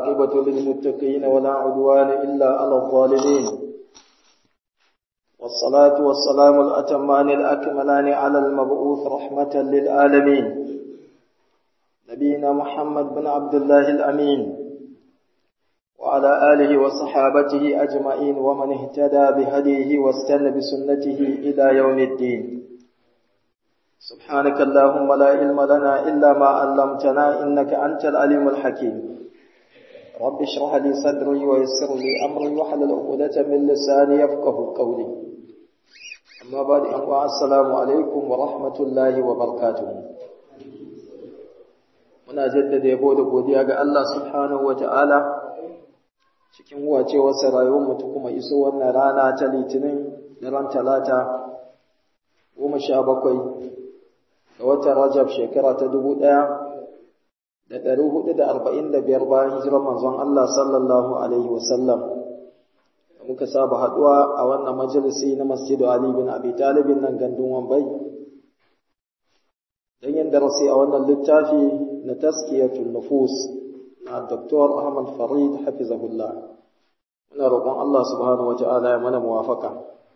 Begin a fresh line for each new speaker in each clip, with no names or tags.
والعاقبة للمتقين ولا عدوان إلا على الظالمين والصلاة والسلام الأتمان الأكملان على المبعوث رحمة للعالمين نبينا محمد بن عبد الله الأمين وعلى آله وصحابته أجمعين ومن اهتدى بهديه واستنى بسنته إلى يوم الدين سبحانك اللهم لا علم لنا إلا ما علمتنا إنك أنت العليم الحكيم رب اشرح لي صدري ويسر لي أمري واحلل عقدة من لساني يفقه قولي أما بعد أنواع السلام عليكم ورحمة الله وبركاته muna jaddada yabo da godiya ga Allah subhanahu wa ta'ala cikin wacewarsa rayuwarmu ta kuma iso wannan rana ta litinin ran talata goma sha bakwai ga watan rajab shekara ta dubu ɗaya da ɗari hudu da arba'in da biyar bayan hijirar manzon Allah sallallahu alaihi wasallam da muka saba haɗuwa a wannan majalisi na masjidu Ali bin Abi Talibin nan gandun Wambai don yin darasi a wannan littafi na taskiyatul nufus na Dr. Ahmad Farid hafizahullah muna roƙon Allah subhanahu wa ta'ala ya mana muwafaka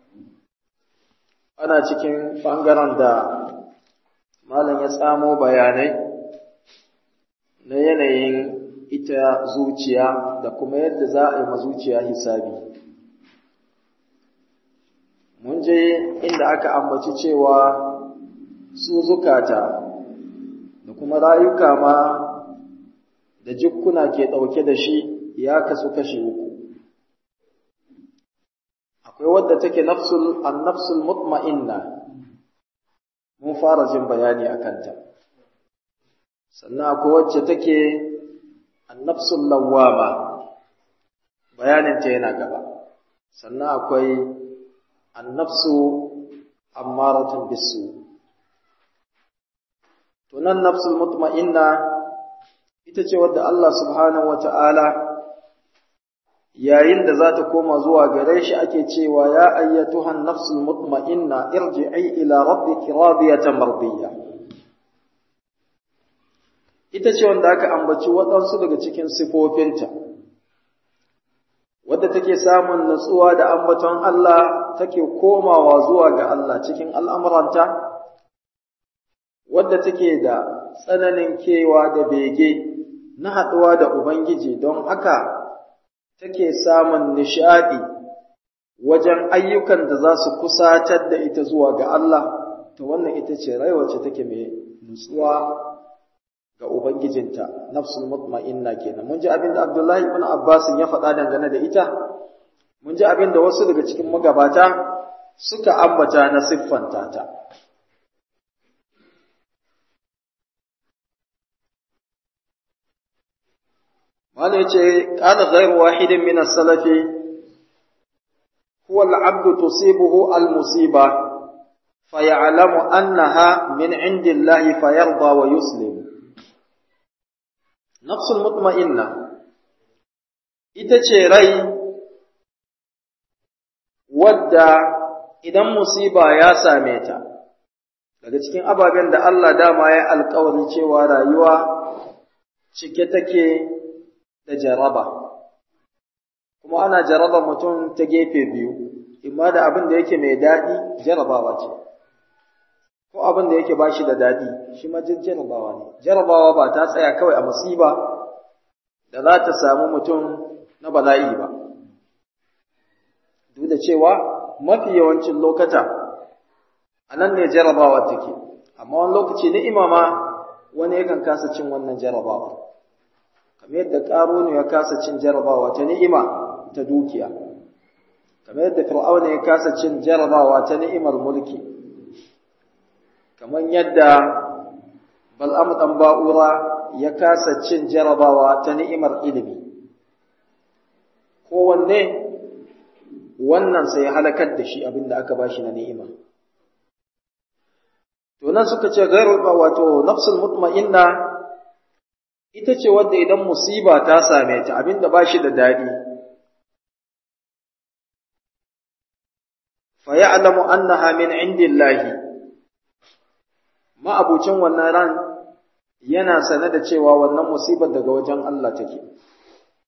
ana cikin ɓangaren da malam ya tsamo bayanai na yanayin ita zuciya da kuma yadda za a yi mazuciya hisabi mun je inda aka ambaci cewa su zukata da kuma rayuka ma da jikkuna ke ɗauke da shi ya kasu kashe uku akwai wadda take nafsul an-nafsul mutma'inna mun fara jin bayani a kanta sannan akwai wacce take an-nafsul lawwama bayanin ta yana gaba sannan akwai an-nafsu ammaratun bisu to nan nafsul mutma'inna ita ce wadda Allah subhanahu wata'ala yayin da za ta koma zuwa gare shi ake cewa ya ayyatuhan nafsul mutma'inna irji'i ila rabbiki radiyatan mardiyya ita ce wanda aka ambaci waɗansu daga cikin sifofinta wadda take samun natsuwa da ambaton Allah take komawa zuwa ga Allah cikin al'amuranta wadda take da tsananin kewa da bege na haɗuwa da Ubangiji don haka take samun nishaɗi wajen ayyukan da za su kusatar da ita zuwa ga Allah, ta wannan ita ce rai wacce take mai nutsuwa ga Ubangijinta, nafsul mutma'inna kenan. Mun ji abin da Abdullahi ibn Abbas ya faɗa dangane da ita, mun ji abin da wasu daga cikin magabata suka ambata na siffanta ta. wani ce kana ghairu wahidin min as-salafi huwa al-'abdu tusibuhu al-musiba faya'lamu annaha min 'indillahi fayarda wa yuslim nafsul mutma'inna ita ce rai wadda idan musiba ya same ta daga cikin ababen da Allah dama ya alkawari cewa rayuwa cike take da jaraba kuma ana jaraba mutum ta gefe biyu imma da abin da yake mai daɗi jarabawa ce ko abin da yake bashi da daɗi shi ma jarabawa ne jarabawa ba ta tsaya kawai a musiba da za ta samu mutum na bala'i ba duk da cewa mafi yawancin lokata a nan ne jarabawa take amma wani lokaci ni'ima ma wani yakan kasa cin wannan jarabawa kamar yadda ƙarunu ya kasa cin jarabawa ta ni'ima ta dukiya kamar yadda fir'auna ya kasa cin jarabawa ta ni'imar mulki kamar yadda bal'am dan ba'ura ya kasa cin jarabawa ta ni'imar ilimi kowanne wannan sai ya halakar da shi abinda aka bashi na ni'ima to nan suka ce gairu wato nafsul mutma'inna ita ce wadda idan musiba ta same ta abinda ba shi da daɗi fa ya'lamu annaha min indillahi ma'abucin wannan ran yana sane da cewa wannan musibar daga wajen Allah take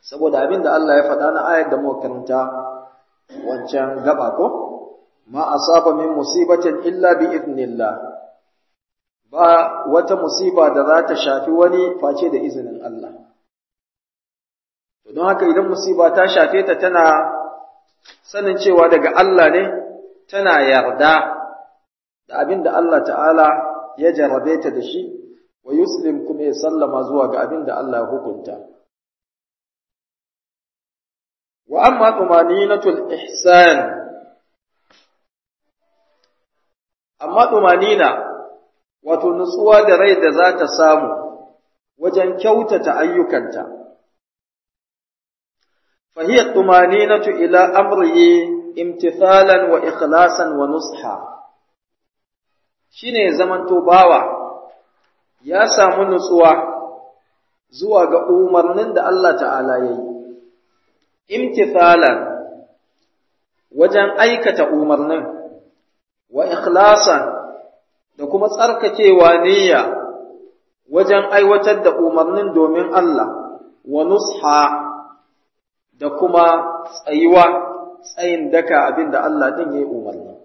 saboda abin da Allah ya faɗa na ayar da muka karanta wancan gaba ko ma asaba min musibatin illa bi idnillah ba wata musiba da za ta shafi wani face da izinin Allah to don haka idan musiba ta shafe ta tana sanin cewa daga Allah ne tana yarda da abin da Allah ta'ala ya jarrabe ta da shi wa yuslim kuma ya sallama zuwa ga abin da Allah ya hukunta wa amma tumaninatul ihsan amma tumanina wato nutsuwa da rai da za ta samu wajen kyautata ayyukanta fahiya tumaninatu ila amrihi imtithalan wa ikhlasan wa nusha shine zamanto bawa ya samu nutsuwa zuwa ga umarnin da Allah ta'ala ya yi imtithalan wajen aikata umarnin wa ikhlasan da kuma tsarkakewa niyya wajen aiwatar da umarnin domin Allah wa nusha da kuma tsayuwa tsayin daka abin da Allah din ya yi umarni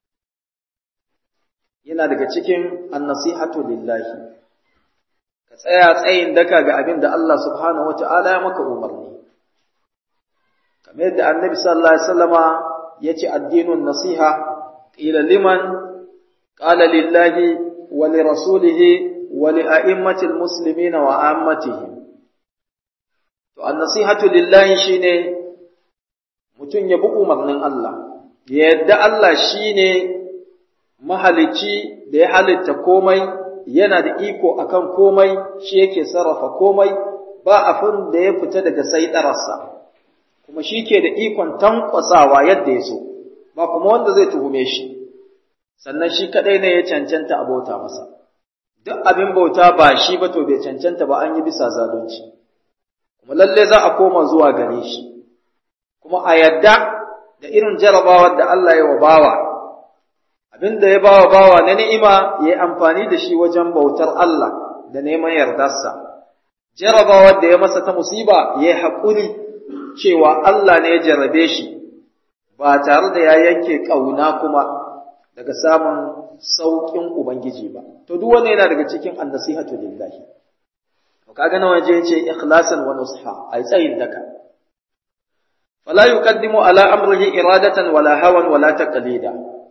yana daga cikin annasihatu lillahi ka tsaya tsayin daka ga abin da Allah subhanahu wata'ala ya maka umarni kamar yadda annabi sallallahu alaihi wasallama yace addinun nasiha qila liman qala lillahi wa li rasulihi wa li a'immatil muslimina wa ammatihim to an-nasihatu lillahi shine mutum ya bi umarnin Allah ya yadda Allah shine mahalicci da ya halitta komai yana da iko akan komai shi yake sarrafa komai ba afin da ya fita daga saidararsa kuma shi ke da ikon tankwasawa yadda ya so ba kuma wanda zai tuhume shi sannan shi kadai ne ya cancanta a bauta masa duk abin bauta ba shi ba to bai cancanta ba an yi bisa zalunci kuma lalle za a koma zuwa gare shi kuma a yadda da irin jarabawar da Allah ya wa bawa abin da ya bawa bawa na ni'ima ya yi amfani da shi wajen bautar Allah da neman yardarsa jarabawar da ya masa ta musiba ya yi haƙuri cewa Allah ne ya jarrabe shi ba tare da ya yanke ƙauna kuma daga samun sauƙin Ubangiji ba. To duk wanda yana daga cikin annasihatu lillahi. To kaga nawa je ce ikhlasan wa nusha ai tsayin daka. Fala yuqaddimu ala amrihi iradatan wala hawan wala taqlida.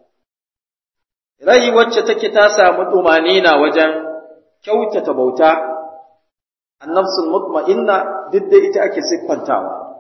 Rai wacce take ta samu tumanina wajen kyautata bauta annafsul mutma'inna duk da ita ake siffantawa.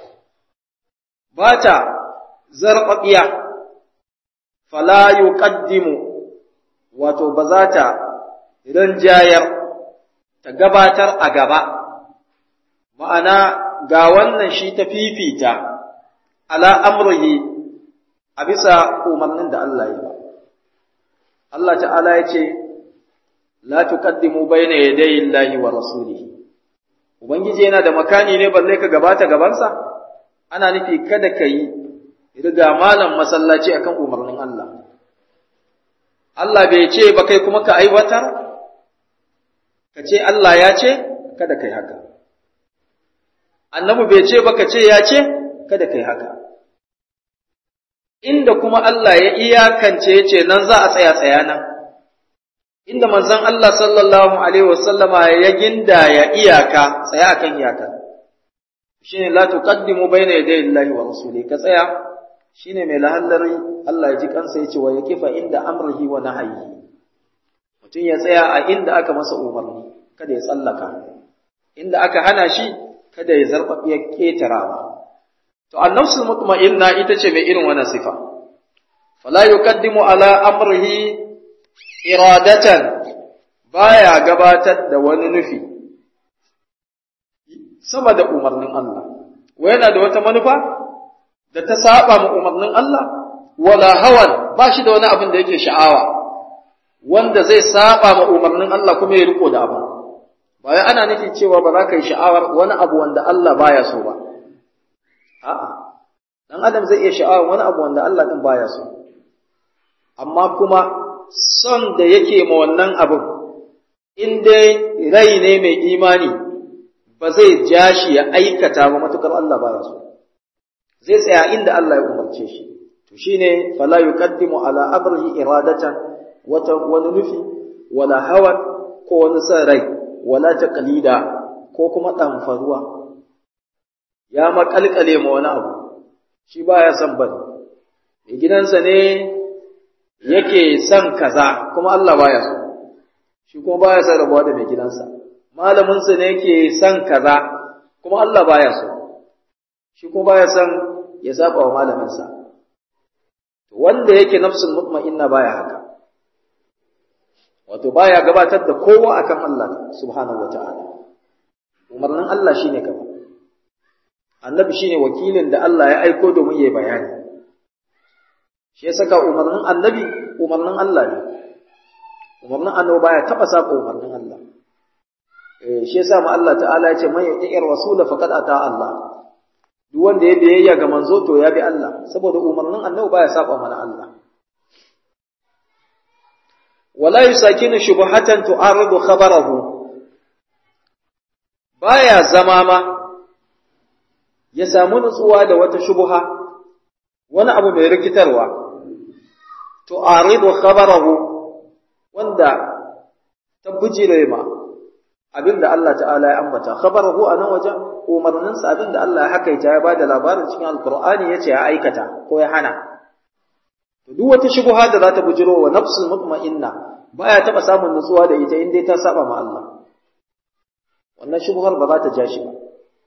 ba ta zarɓaɓiya, fala yuqaddimu wato ba za ta ranjayar ta gabatar a gaba, ma'ana ga wannan shi ta fifita ala amrihi a bisa umarnin da Allah ya ba. Allah ta'ala ya ce, La tuqaddimu bayna yadayi Allahi wa rasulihi. Ubangiji yana da makani ne balle ka gabata gabansa? ana nufi kada ka yi riga malam masallaci akan umarnin Allah. Allah bai ce ba kai kuma ka aiwatar, ka ce Allah ya ce, kada ka yi haka. Annabi bai ce ba ka ce ya ce, kada ka yi haka. Inda kuma Allah ya iyakance ya ce nan za a tsaya tsaya nan, inda manzon Allah sallallahu Alaihi wasallama ya ginda ya iyaka, tsaya akan iyaka. shine la tuqaddimu bayna yaday Allahi wa rasuli ka tsaya shine mai lahallari Allah ya ji kansa yace wa yakifa inda amrihi wa nahyi mutum ya tsaya a inda aka masa umarni kada ya tsallaka inda aka hana shi kada ya zarba ya ketarawa to annafsul mutma'inna ita ce mai irin wannan sifa fala yuqaddimu ala amrihi iradatan baya gabatar da wani nufi sama da umarnin Allah, wa yana da wata manufa da ta saba ma umarnin Allah, wala hawan ba shi da wani abin da yake sha'awa, wanda zai saba ma umarnin Allah kuma ya riko da abu. Ba wai ana nufin cewa ba za ka yi sha'awar wani abu wanda Allah baya so ba. A'a, dan Adam zai iya sha'awar wani abu wanda Allah din baya so. Amma kuma son da yake ma wannan abin, in dai rai ne mai imani, ba ba zai ja shi ya aikata ba matukar Allah baya so zai tsaya inda Allah ya umarce shi to shine fala yuqaddimu ala amrihi iradatan wata wani nufi wala hawa ko wani san rai wala taqlida ko kuma ɗamfaruwa ya makalkale ma wani abu shi baya son bane mai gidansa ne yake son kaza kuma Allah baya so shi kuma baya son rabuwa da mai gidansa malaminsa ne yake son kaza kuma Allah baya so shi kuma baya son ya saba wa malaminsa wanda yake nafsul mutma'inna baya haka wato baya gabatar da kowa akan Allah subhanahu wata'ala umarnin Allah shine gaba annabi shine wakilin da Allah ya aiko domin yayi bayani shi ya saka umarnin annabi umarnin Allah ne umarnin annabi baya taba saba umarnin Allah eh shi yasa ma Allah ta'ala ya ce man yuti'ir rasul faqad ata Allah duk wanda ya biyayya ga manzo to ya bi Allah saboda umarnin annabi baya saba mana Allah wala yusakinu shubhatan tu'aridu khabarahu baya zama ma ya samu nutsuwa da wata shubha wani abu mai rikitarwa tu'aridu khabarahu wanda ta bujire ma abinda Allah ta'ala ya ambata khabarahu a nan wajen umarninsa abinda Allah ya hakaita ya bada labarin cikin alqur'ani yace ya aikata ko ya hana to duk wata shubha da za ta bujiro wa nafsul mutma'inna baya taba samun nutsuwa da ita in dai ta saba ma Allah wannan shubhar ba za ta ja shi ba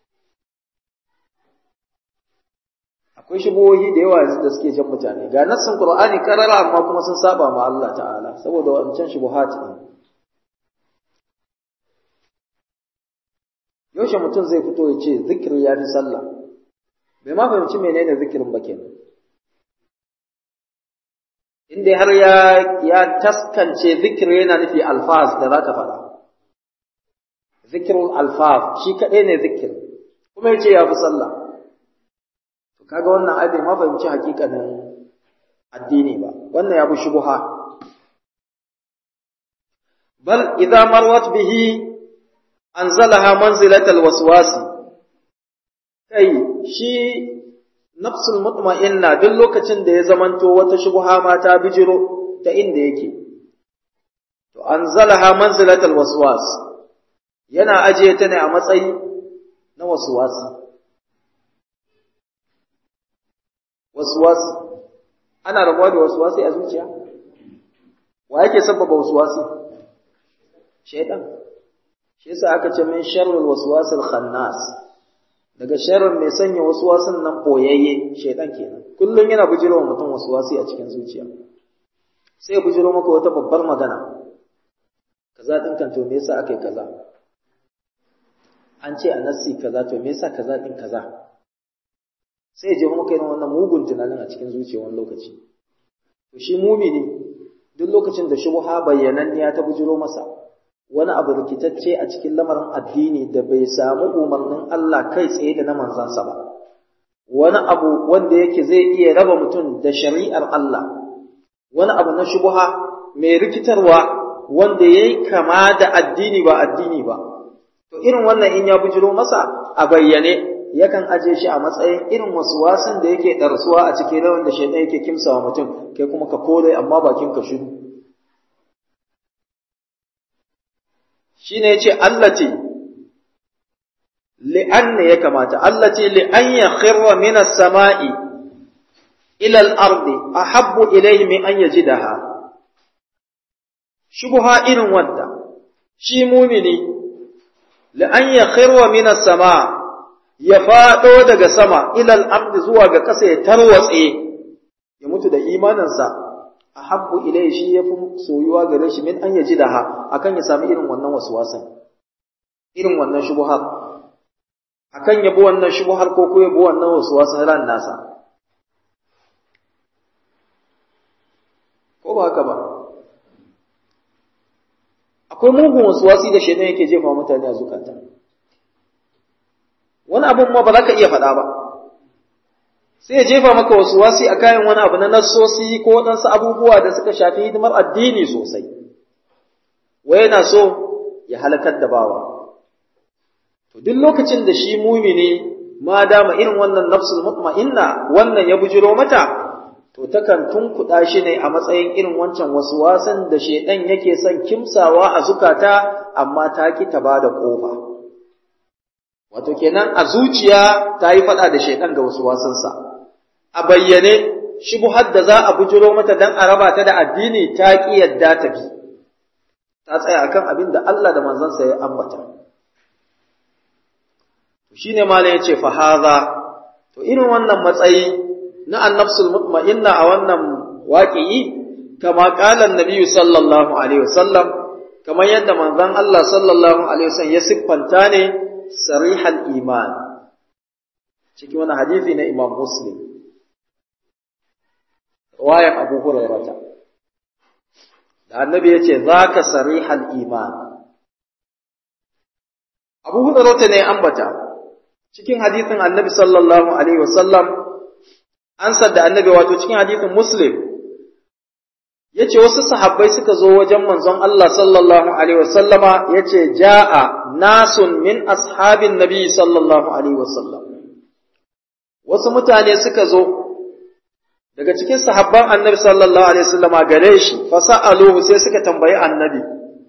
akwai shubuhohi da yawa yanzu da suke jan mutane ga nassin qur'ani karara amma kuma sun saba ma Allah ta'ala saboda wancan shubuhat din yaushe mutum zai fito ya ce zikiri ya fi sallah bai ma fahimci menene zikirin ba kenan in dai har ya ya taskance zikiri yana nufi alfaz da za ka faɗa zikirul alfaz shi kaɗai ne zikir kuma ya ce ya fi sallah to kaga wannan ai bai ma fahimci hakikanin addini ba wannan ya bi shubuha bal idza marwat bihi anzalaha manzilatal waswasi kai shi nafsul mutma'inna duk lokacin da ya zamanto wata shubha ma ta bijiro ta inda yake to anzalaha manzilatal waswas yana ajiye ta ne a matsayi na waswasi waswasi ana rabuwa da waswasi a zuciya wa yake sabbaba waswasi shaytan shi yasa aka ce min sharrul waswasil khannas daga sharrin mai sanya waswasin nan boyayye shaytan kenan kullun yana bujiro mutum waswasi a cikin zuciya sai ya bujiro maka wata babbar magana kaza din kan to me yasa akai kaza an ce a nassi kaza to me yasa kaza din kaza sai ya je maka irin wannan mugun tunanin a cikin zuciya wani lokaci to shi mumini duk lokacin da shubha bayyananniya ta bujiro masa wani abu rikitacce a cikin lamarin addini da bai samu umarnin Allah kai tsaye da na manzansa ba wani abu wanda yake zai iya raba mutum da shari'ar Allah wani abu na shubha mai rikitarwa wanda yayi kama da addini ba addini ba to irin wannan in ya bujiro masa a bayyane yakan aje shi a matsayin irin wasu wasan da yake ɗarsuwa a cikin rawan da shaitan yake kimsawa mutum kai kuma ka kore amma bakin ka shiru shine yace allati li'anna ya kamata allati li'an yakhirra min as-sama'i ila al-ardi ahabbu ilayhi min an yajidaha shubha irin wanda shi mumini li'an yakhirra min as-sama' ya fado daga sama ila al-ardi zuwa ga ƙasa ya tarwatse ya mutu da imaninsa ahabbu ilayhi shi yafi soyuwa gare shi min an yaji daha akan ya sami irin wannan waswasan irin wannan shubuhar akan yabo wannan shubuhar ko ko yabo wannan waswasan ran nasa ko ba haka ba akwai mugun waswasi da shedan yake jefa mutane a zukata wani abun ma ba za ka iya faɗa ba sai ya jefa maka wasu wasi a kayan wani abu na nassosi ko waɗansu abubuwa da suka shafi hidimar addini sosai wai yana so ya halakar da bawa to duk lokacin da shi mumini ma dama irin wannan nafsul mutma'inna wannan ya bujiro mata to takan tunkuɗa shi ne a matsayin irin wancan wasu wasan da shedan yake son kimsawa a zukata amma ta ki ta bada kofa wato kenan a zuciya ta yi faɗa da shedan ga wasu wasansa a bayyane shubuhar da za a bujiro mata dan a raba ta da addini ta ki yadda ta bi ta tsaya akan abin da Allah da manzansa ya ambata shine malai yace fa hadha to irin wannan matsayi na annafsul mutma'inna a wannan waqi'i kama qala annabi sallallahu alaihi wasallam kamar yadda manzon Allah sallallahu alaihi wasallam ya siffanta ne sarihal iman cikin wani hadisi na Imam Muslim riwayar Abu Hurairah da annabi yace zaka sarihal iman Abu Hurairah ne ambata cikin hadisin annabi sallallahu alaihi wasallam ansar da annabi wato cikin hadisin muslim yace wasu sahabbai suka zo wajen manzon Allah sallallahu alaihi wasallama yace jaa nasun min ashabin nabi sallallahu alaihi wasallam wasu mutane suka zo daga cikin sahabban annabi sallallahu alaihi wasallama gare shi fasa'aluhu sai suka tambayi annabi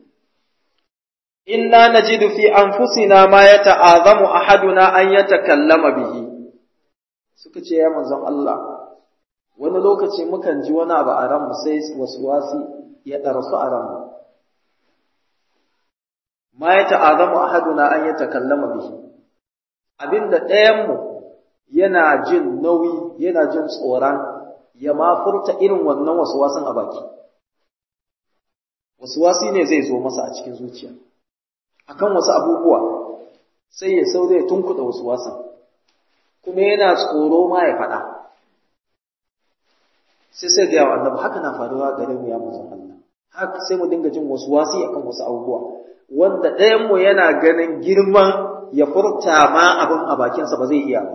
inna najidu fi anfusina ma yata'azamu ahaduna an yatakallama bihi suka ce ya manzon Allah wani lokaci mukan ji wani abu a ranmu sai wasi ya ɗarsu a ranmu ma yata'azamu ahaduna an yatakallama bihi abinda ɗayanmu yana jin nauyi yana jin tsoron ya ma furta irin wannan wasan a baki wasi ne zai zo masa a cikin zuciya akan wasu abubuwa sai ya sau zai tunkuɗa wasu wasan kuma yana tsoro ma ya faɗa sai sai gaya wa annabi haka na faruwa gare mu ya manzon Allah haka sai mu dinga jin wasu wasi akan wasu abubuwa wanda ɗayan mu yana ganin girman ya furta ma abin a bakinsa ba zai iya ba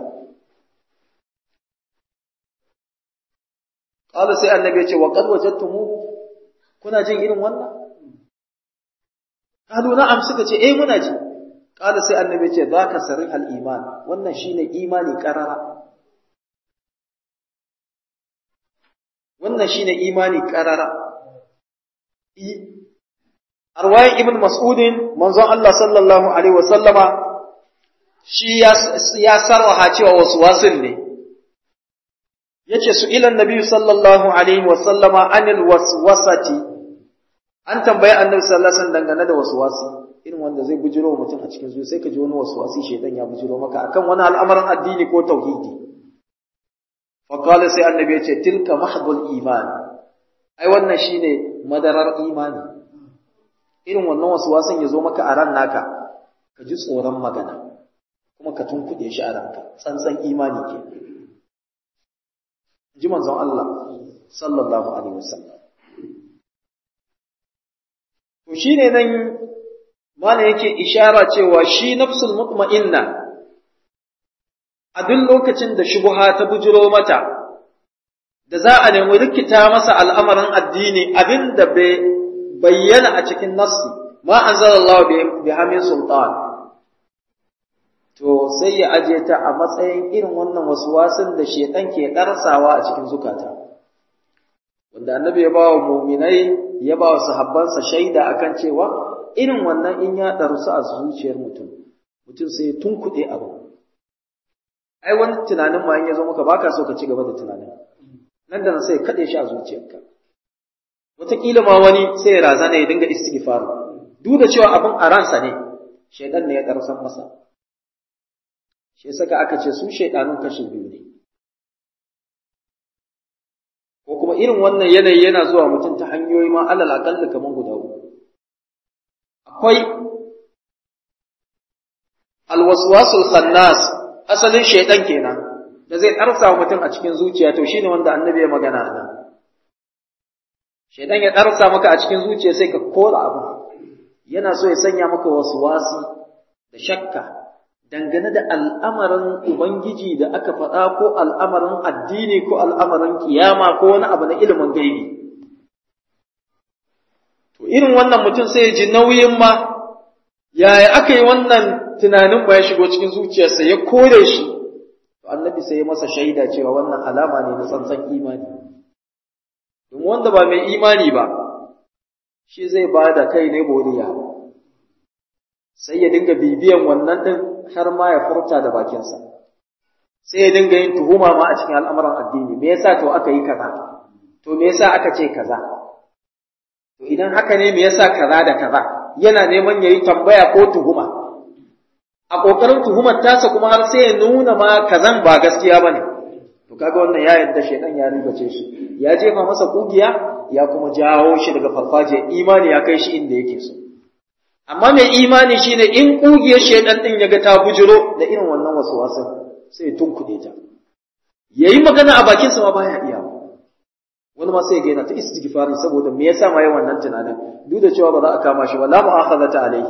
Qala sai annabi ya ce wa qad wajadtumu kuna jin irin wannan Kalu na'am suka ce eh muna ji. Kala sai annabi ce zaka sarih al-iman wannan shine imani karara. Wannan shine imani karara. I Arwayin Ibn Mas'udin manzon Allah sallallahu alaihi wasallama shi ya sarwaha cewa wasu wasil ne. Yace su ilan Nabi sallallahu alaihi wasallama anil waswasati an tambayi annabi sallallahu alaihi wasallam dangane da waswasi irin wanda zai bujiro wa mutum a cikin zuciya sai ka ji wani waswasi shedan ya bujiro maka akan wani al'amarin addini ko tauhidi fa qala sai annabi ya ce tilka mahdul iman ai wannan shine madarar imani irin wannan waswasin ya zo maka a ran naka ka ji tsoron magana kuma ka tunkuɗe shi a ranka tsantsan imani ke ji manzon Allah sallallahu alaihi wasallam To shi ne nan mana yake ishara cewa shi nafsul mutma'inna a duk lokacin da shubuha ta bujiro mata da za a nemi rikita masa al'amarin addini abin da bai bayyana a cikin nassi ma anzalallahu bi hamin sultan to sai ya aje ta a matsayin irin wannan waswasin da shedan ke karsawa a cikin zukata wanda annabi ya bawa mu'minai ya bawa sahabbansa shaida akan cewa irin wannan in ya darsu a zuciyar mutum mutum sai ya tunkuɗe abu ai wani tunanin ma in ya zo maka baka so ka ci gaba da tunanin nan da nan sai kaɗe shi a zuciyarka wataƙila ma wani sai ya razana ya dinga istighfar duk da cewa abin a ransa ne shaidan ne ya ƙarsan masa shi saka aka ce su shaidanun kashi biyu ne ko kuma irin wannan yanayi yana zuwa mutum ta hanyoyi ma alal aƙalla kamar guda uku akwai alwaswasul khannas asalin shaidan kenan da zai ɗarsa wa mutum a cikin zuciya to shine wanda annabi ya magana a nan shaidan ya ɗarsa maka a cikin zuciya sai ka kora abu yana so ya sanya maka wasu wasi da shakka dangane da al'amarin ubangiji da aka faɗa ko al'amarin addini ko al'amarin kiyama ko wani abu na ilimin gaibi to irin wannan mutum sai ya ji nauyin ma yaya aka yi wannan tunanin ba ya shigo cikin zuciyarsa ya kore shi to annabi sai ya masa shaida cewa wannan alama ne na tsantsan imani domin wanda ba mai imani ba shi zai ba da kai ne boriya sai ya dinga bibiyan wannan din har ma ya furta da bakinsa sai ya dinga yin tuhuma ma a cikin al'amuran addini me yasa to aka yi kaza to me yasa aka ce kaza to idan haka ne me yasa kaza da kaza yana neman yayi tambaya ko tuhuma a kokarin tuhumar tasa kuma har sai ya nuna ma kazan ba gaskiya bane to kaga wannan ya yadda shedan ya ribace shi ya jefa masa kugiya ya kuma jawo shi daga farfajiyar imani ya kai shi inda yake so amma mai imani shine in kugiyar shedan din yaga ta bujiro da irin wannan wasan sai tunkuɗe ta yayi magana a bakin sa ma baya iya wani ma sai ga yana ta istighfari saboda me yasa ma yayin wannan tunanin duk da cewa ba za a kama shi ba la mu'akhadata alaihi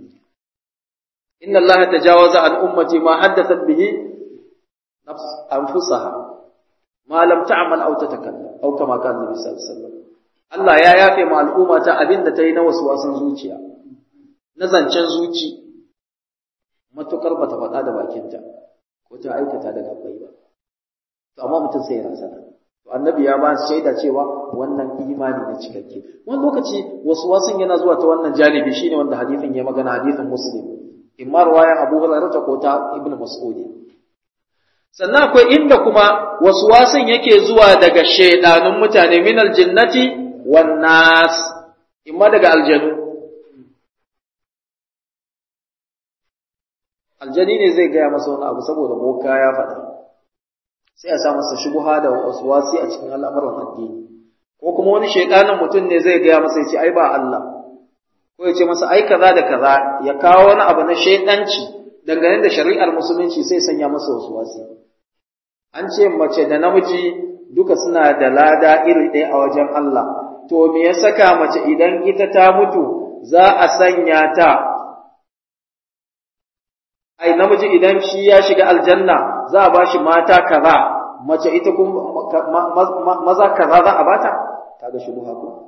inna allaha tajawaza an ummati ma haddathat bihi nafs anfusaha ma lam ta'mal aw tatakallam aw kama kana nabi sallallahu alaihi wasallam Allah ya yafe ma al'umma ta abinda ta yi na waswasan zuciya na zancen zuci matukar bata faɗa da bakinta ko ta aikata da gabbai ba to amma mutum sai ya rasana to annabi ya ba shaida cewa wannan imani ne cikakke wani lokaci wasu wasan yana zuwa ta wannan janibi shine wanda hadisin ya magana hadisin muslim imma riwaya abu hurairah ta ko ta ibnu mas'ud sannan akwai inda kuma wasu wasan yake zuwa daga shaidanun mutane min aljinnati wan nas imma daga aljanu aljani ne zai gaya masa wani abu saboda boka ya faɗa sai a sa masa shubuha da waswasi a cikin al'amuran addini ko kuma wani shaidanin mutum ne zai gaya masa ya ce ai ba Allah ko ya ce masa ai kaza da kaza ya kawo wani abu na shaidanci dangane da shari'ar musulunci sai sanya masa waswasi an ce mace da namiji duka suna da lada iri ɗaya a wajen Allah to me ya saka mace idan ita ta mutu za a sanya ta ai namiji idan shi ya shiga aljanna za a bashi mata kaza mace ita kuma maza kaza za a bata kaga shi buha ko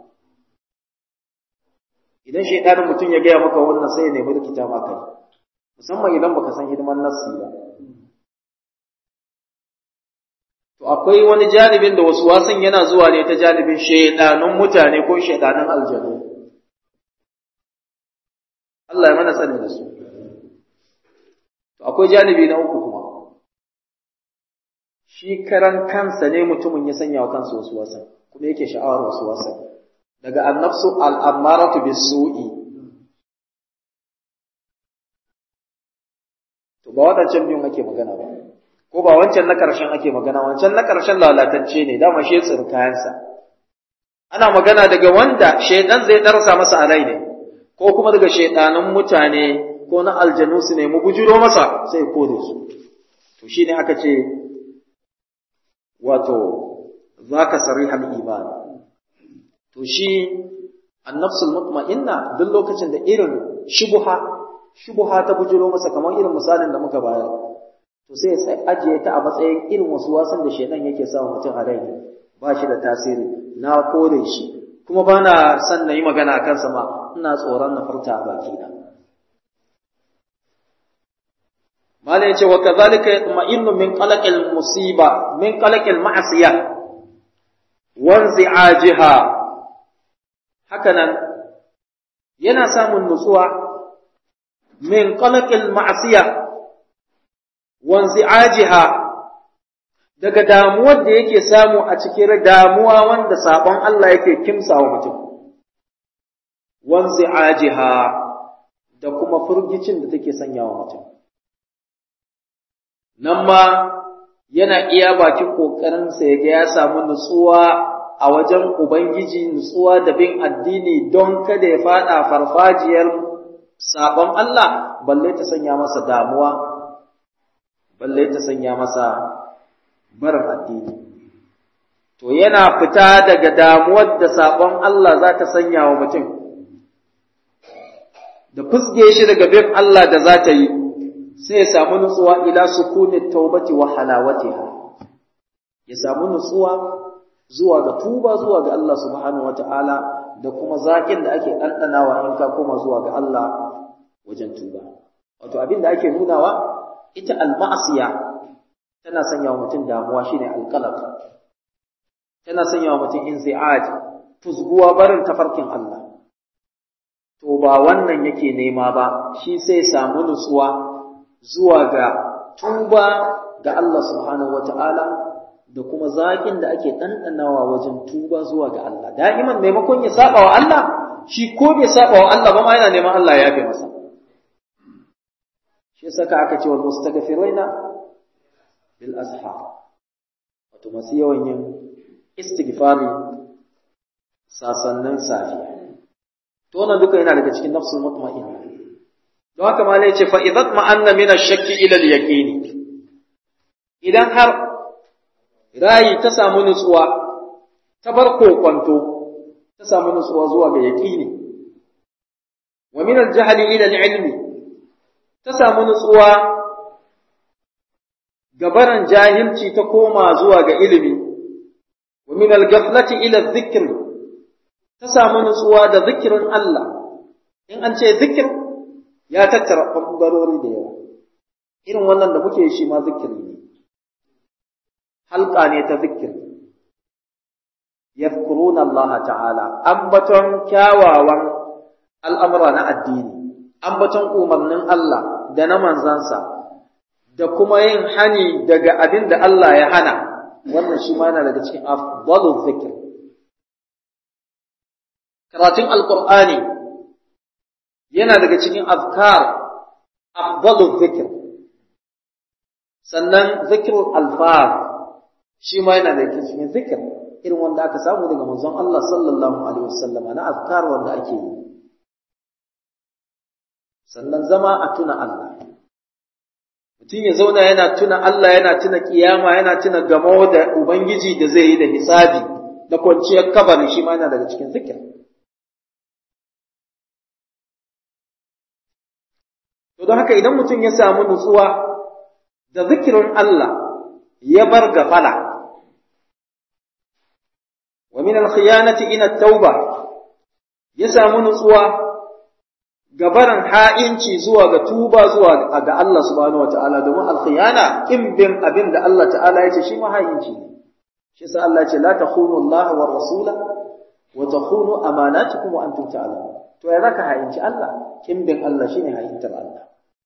idan shaidanin mutum ya gaya maka wannan sai ya nemi rikita maka musamman idan baka san hidiman nassi ba to akwai wani janibin da wasu wasan yana zuwa ne ta janibin shaidanun mutane ko shaidanun aljanu Allah ya mana sani da su To akwai janibi na uku kuma, shi karan kansa ne mutumin ya sanya wa kansa wasu wasan, kuma yake sha'awar wasu wasan. Daga annafsu al'ammaratu bis su'i. To ba waɗancan biyun ake magana ba, ko ba wancan na ƙarshen ake magana, wancan na ƙarshen lalatacce ne, dama shi ya kayansa. Ana magana daga wanda shaidan zai ɗarsa masa a rai ne, ko kuma daga shaidanan mutane ko na aljanu su nemi bujiro masa sai kore su to shine aka ce wato zaka sarihal iman to shi annafsul mutma'inna duk lokacin da irin shubuha shubuha ta bujiro masa kamar irin misalin da muka bayar to sai sai ajiye ta a matsayin irin wasu wasan da shedan yake sa mutum a rai ba shi da tasiri na kore shi kuma bana son na yi magana a kansa ma ina tsoron na furta a bakina mala yace wa kadhalika yatma'innu min qalaqil musiba min qalaqil ma'siyah wa inzi'ajiha hakanan yana samun nutsuwa min qalaqil ma'siyah wa inzi'ajiha daga damuwar da yake samu a cikin damuwa wanda sabon Allah yake kimsawa mutum wa inzi'ajiha da kuma furgicin da take sanyawa mutum nan ma yana iya bakin ƙoƙarinsa ya ga ya samu nutsuwa a wajen Ubangiji nutsuwa da bin addini don kada ya faɗa farfajiyar sabon Allah balle ta sanya masa damuwa balle ta sanya masa barin addini to yana fita daga damuwar da sabon Allah za ta sanya wa mutum da fusge shi daga bin Allah da za ta yi sai ya samu nutsuwa ila sukunin taubati wa halawatiha ya samu nutsuwa zuwa ga tuba zuwa ga Allah subhanahu wata'ala da kuma zakin da ake ɗanɗanawa in ka koma zuwa ga Allah wajen tuba wato abin da ake nunawa ita al-ma'asiya tana sanya wa mutum damuwa shine alqalaq tana sanya wa mutum inzi'aj fuzguwa barin tafarkin Allah to ba wannan yake nema ba shi sai samu nutsuwa zuwa ga tuba ga Allah subhanahu wata'ala da kuma zakin da ake ɗanɗanawa wajen tuba zuwa ga Allah da'iman maimakon ya saba wa Allah shi ko bai saba wa Allah ba ma yana neman Allah ya yafe masa shi saka aka ce wal mustaghfirina bil ashar wato masu yawan yin istighfari sasannin safiya to wannan duka yana daga cikin nafsul mutma'inna don haka ma ne ce fa idat ma'anna min ash-shakki ila al-yaqini idan har rayi ta samu nutsuwa ta bar kokwanto ta samu nutsuwa zuwa ga yaqini wa min al-jahli ila al-ilmi ta samu nutsuwa gabaran jahilci ta koma zuwa ga ilimi wa min al-ghaflati ila adh-dhikr ta samu nutsuwa da zikirin Allah in an ce zikir ya tattara ɓangarori da yawa irin wannan da muke shi ma zikiri ne halka ne ta zikir yadhkuruna Allah ta'ala ambaton kyawawan al'amura na addini ambaton umarnin Allah da na manzansa da kuma yin hani daga abin da Allah ya hana wannan shi ma yana daga cikin afdalu zikir karatun alqur'ani yana daga cikin azkar afdalu zikir sannan zikrul alfaz shi ma yana daga cikin zikir irin wanda aka samu daga manzon Allah sallallahu alaihi wasallam na azkar wanda ake yi sannan zama a tuna Allah mutum ya zauna yana tuna Allah yana tuna kiyama yana tuna gamo da ubangiji da zai yi da hisabi da kwanciyar kabari shi ma yana daga cikin zikir to don haka idan mutum ya samu nutsuwa da zikirin Allah ya bar gafala wa min al-khiyanati ila tauba ya samu nutsuwa gabaran ha'inci zuwa ga tuba zuwa ga Allah subhanahu wataala domin al-khiyana kin bin abin da Allah ta'ala ya ce shi ma ha'inci ne shi sa Allah ya ce la takhunu Allah wa rasula wa takhunu amanatukum wa antum ta'lamun to ya zaka ha'inci Allah kin bin Allah shine ha'intar Allah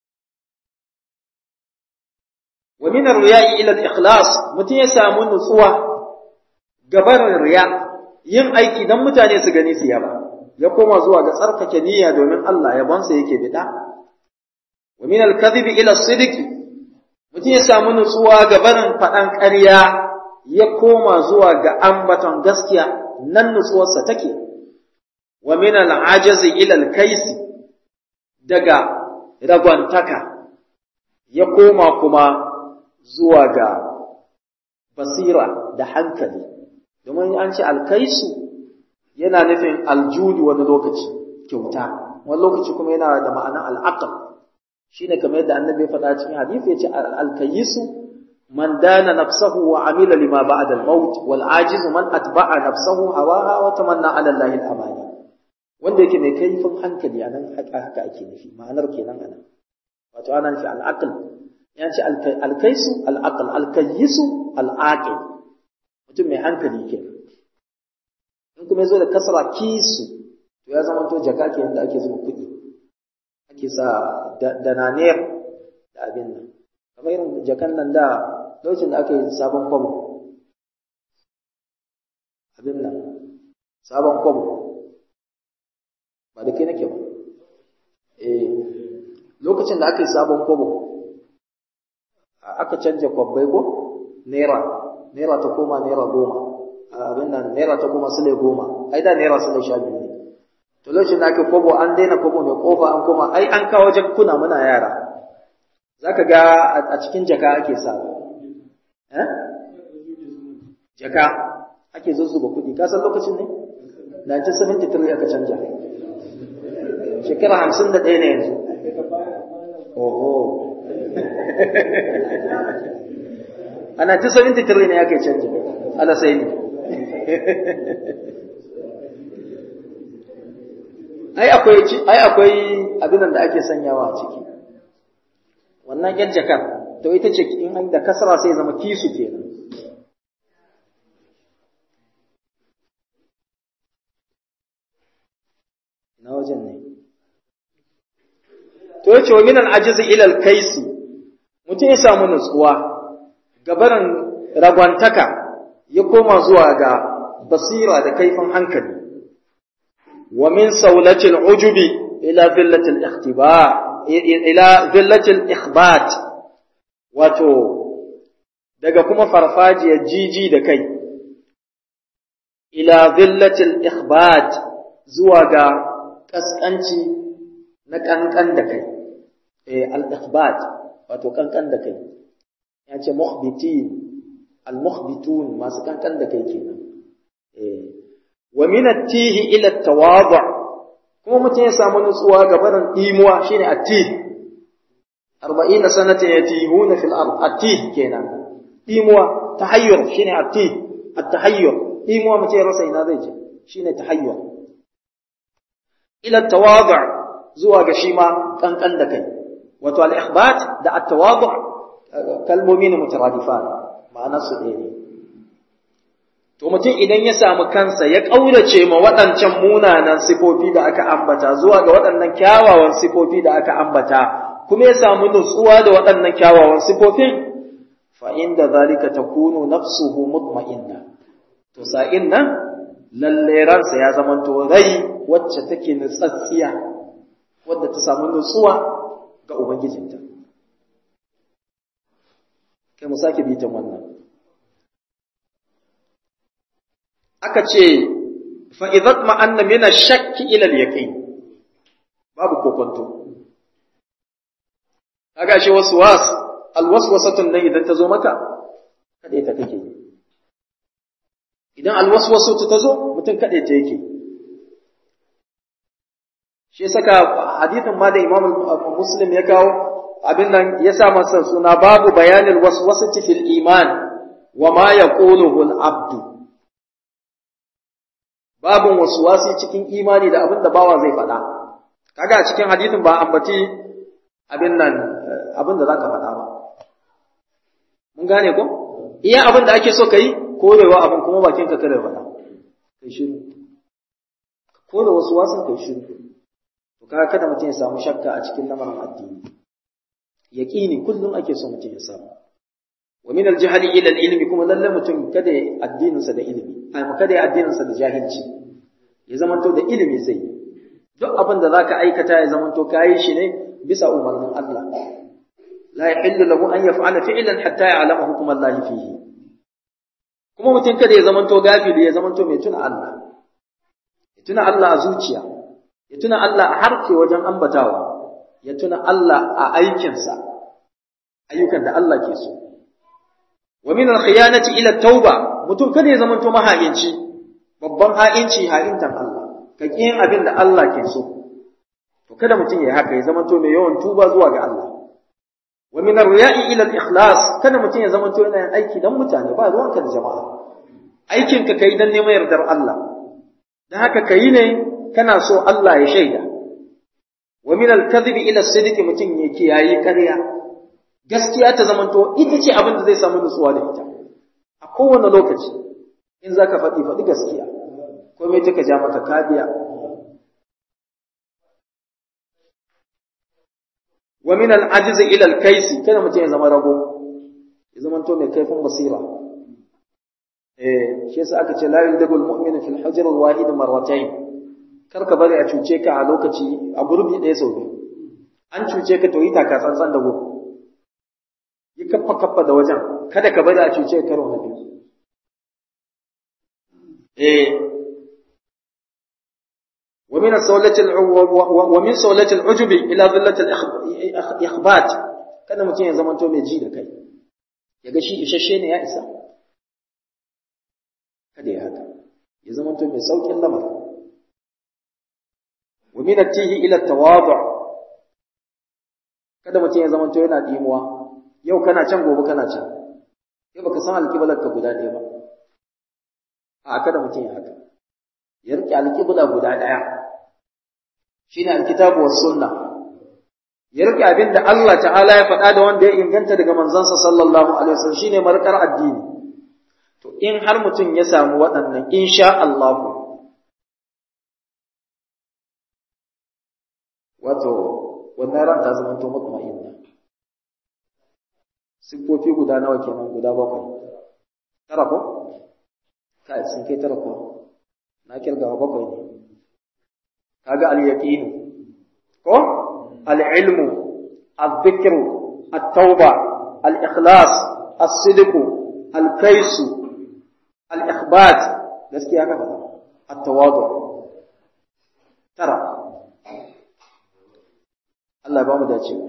wa min ar-riya'i ila al-ikhlas mutum ya samu nutsuwa gabarin riya yin aiki dan mutane su gani su yaba ya koma zuwa ga tsarkake niyya domin Allah yabonsa yake bida wa min al-kadhibi ila as-sidqi mutum ya samu nutsuwa ga barin faɗan ƙarya ya koma zuwa ga ambaton gaskiya nan nutsuwarsa take wa min al-ajazi ila al-kaisi daga ragwantaka ya koma kuma zuwa ga basira da hankali domin an ce alkaisu yana nufin aljudu wani lokaci kyauta wani lokaci kuma yana da ma'ana al'aqal shine kamar yadda annabi ya faɗa cikin hadisi yace alkayisu man dana nafsahu wa amila lima ba'da al-maut wal ajizu man atba'a nafsahu hawaha wa tamanna 'ala allahi al-amani wanda yake mai kaifin hankali anan haka haka ake nufi ma'anar kenan anan wato ana nufi al-aql ya ce alkaisu al-aql al-kayisu al-aqil mutum mai hankali kenan in kuma yazo da kasra kisu to ya zama to jaka ke yadda ake zuba kuɗi ake sa da naniyar da abin nan kamar irin jakan nan da lokacin da aka yi sabon kwabo abin nan sabon kwabo ba da kai nake ba eh lokacin da aka yi sabon kwabo aka canja kwabbai ko naira naira ta koma naira goma abin nan naira ta kuma sule goma ai da naira sule sha biyu ne to lokacin da ake kobo an daina kobo mai kofa an koma ai an kawo jakkuna muna yara zaka ga a cikin jaka ake sa eh jaka ake zuzzuba kuɗi ka san lokacin ne 1973 aka canja shekara hamsin da ɗaya ne yanzu oho ana 1973 ne aka canja ala sai ne ai akwai ai akwai abin da ake sanyawa a ciki wannan yan jakar to ita ce in an da kasara sai zama kisu kenan na wajen ne to yace wa min al-ajiz ila al-kaisi mutum ya samu nutsuwa gabaran ragwantaka ya koma zuwa ga basira da kaifin hankali wa min saulati al-ujubi ila villati al-ikhtiba ila villati al-ikhbat wato daga kuma farfajiyar jiji da kai ila villati al-ikhbat zuwa ga kaskanci na kankan da kai eh al-ikhbat wato kankan da kai ya ce mukhbitin al-mukhbitun masu kankan da kai kenan eh wa min at-tihi ila at-tawadu kuma mutum ya samu nutsuwa ga barin imuwa shine at-tih 40 sanatan yatihuna fil ard at-tih kenan imuwa tahayyur shine at-tih at-tahayyur imuwa mutum ya rasa ina zai je shine tahayyur ila at-tawadu zuwa ga shi ma kankan da kai wato al-ikhbat da at-tawadu kalmomi ne mutaradifan ma'anar su ɗaya ne to mutum idan ya samu kansa ya ƙaurace ma waɗancan munanan sifofi da aka ambata zuwa ga waɗannan kyawawan sifofi da aka ambata kuma ya samu nutsuwa da waɗannan kyawawan sifofin fa inda zalika takunu nafsuhu mutma'inna to sa'in nan lalle ransa ya zamanto rai wacce take nutsatsiya wadda ta samu nutsuwa ga ubangijinta kai mu sake bitan wannan aka ce fa idat ma anna min ash-shakk ila al-yaqin babu kokonto kaga shi waswas alwaswasatun nan idan ta zo maka kada ita kake idan alwaswasatu ta zo mutum kada ta yake shi saka hadithin ma da Imam Muslim ya kawo abin nan ya sa masa suna babu bayanin waswasati fil iman wa ma yaquluhu al-abdu babun waswasi cikin imani da abin da bawa zai faɗa kaga a cikin hadithin ba ambaci abin nan abin da zaka faɗa ba mun gane ko iya abin da ake so kai korewa abin kuma bakin ka kada faɗa kai shiru kore wasu wasan kai shiru to kaga kada mutum ya samu shakka a cikin lamarin addini yaqini kullum ake so mutum ya samu wa min al-jahli ila al-ilmi kuma lalle mutum kada ya addinin sa da ilimi ai kada ya addinin sa da jahilci ya zamanto da ilimi zai duk abin da zaka aikata ya zamanto kai shi ne bisa umarnin Allah la yahillu lahu an yaf'ala fi'lan hatta ya'lama hukm Allah fihi kuma mutum kada ya zamanto gafili ya zamanto mai tuna Allah ya tuna Allah a zuciya ya tuna Allah a harke wajen ambatawa ya tuna Allah a aikinsa ayyukan da Allah ke so wa min al-khiyanati ila tauba mutum kada ya zamanto maha'inci babban ha'inci ha'intan Allah ka yin abin da Allah ke so to kada mutum ya haka ya zamanto mai yawan tuba zuwa ga Allah wa min ar-riya'i ila al-ikhlas kada mutum ya zamanto yana yin aiki dan mutane ba ruwanka da jama'a aikin ka kai dan neman yardar Allah dan haka kai ne kana so Allah ya shaida wa min al-kadhibi ila as-sidqi mutum ya kiyaye ƙarya gaskiya ta zamanto ita ce abin da zai samu nutsuwa da ita a kowane lokaci in zaka faɗi faɗi gaskiya komai take ja maka kabiya wa min al-ajiz ila al-kaisi kada mutum ya zama rago ya zama to mai kaifin basira eh shi yasa aka ce la yudabul mu'minu fil hujr al-wahid marratayn kar ka bari a cuce ka a lokaci a gurbi ɗaya sau biyu an cuce ka to yi taka tsantsan da gudu yi kaffa kaffa da wajen kada ka bari a cuce ka karo na biyu eh ومن سولة ومن سولة العجب إلى ظلة الإخبات kada mutum ya zamanto mai ji da kai ya ga shi isasshe ne ya isa kada ya haka ya zamanto mai saukin lamar wa min at-tihi ila at-tawadu kada mutum ya zamanto yana dimuwa yau kana can gobe kana can kai baka san alƙiblar ka guda ɗaya ba a kada mutum ya haka ya rike alƙibla guda ɗaya shine alkitabu was sunna ya rike abin da Allah ta'ala ya faɗa da wanda ya inganta daga manzansa sallallahu alaihi wasallam shine markar addini to in har mutum ya samu waɗannan insha Allah wato wannan ran ta zama to mutmainna siffofi guda nawa kenan guda bakwai tara ko kai sun kai tara ko na kirgawa bakwai ne kaga al-yaqin ko al-ilmu al-dhikru at-tauba al-ikhlas as-sidq al-kais al-ikhbat gaskiya ka faɗa at-tawadu tara Allah ba mu dacewa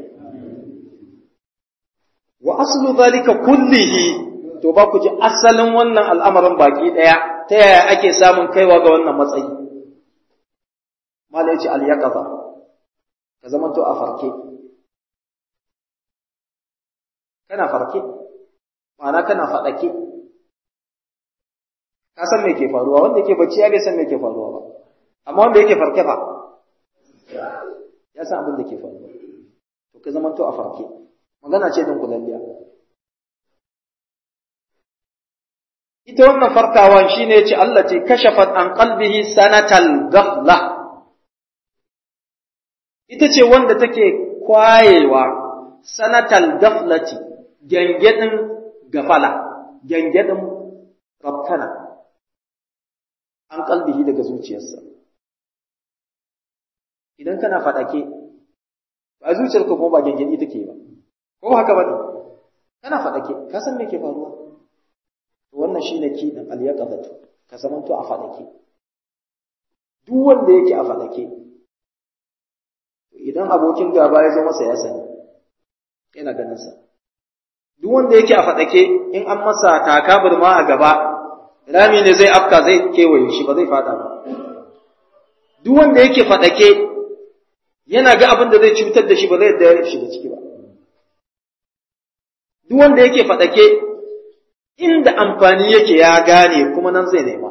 wa aslu zalika kullihi to ba ku ji asalin wannan al'amarin baki daya ta yaya ake samun kaiwa ga wannan matsayi mala yace al yaqaza ka zama to a farke kana farke ma'ana kana fadake ka san me ke faruwa wanda yake bacci ya bai san me ke faruwa ba amma wanda yake farke fa ya san abin da ke faruwa to ka zama to a farke magana ce don kulalliya ita wannan farkawan shine yace Allah ce kashafat an qalbihi sanatal ghafla ita ce wanda take kwayewa sanatal ghaflati gangedin gafala gangedin rabtana an qalbihi daga zuciyarsa idan kana fadake ba zuciyarka kuma ba gangedi take ba ko haka bane kana fadake ka san me ke faruwa wannan shine kidin al-yaqazatu ka zamanto a fadake duk wanda yake a fadake idan abokin gaba ya zo masa ya sani yana ganin sa duk wanda yake a fadake in an masa taka burma a gaba rami ne zai afka zai kewaye shi ba zai fada ba duk wanda yake fadake yana ga abin da zai cutar da shi ba zai da shiga ciki ba duk wanda yake fadake inda amfani yake ya gane kuma nan zai nema.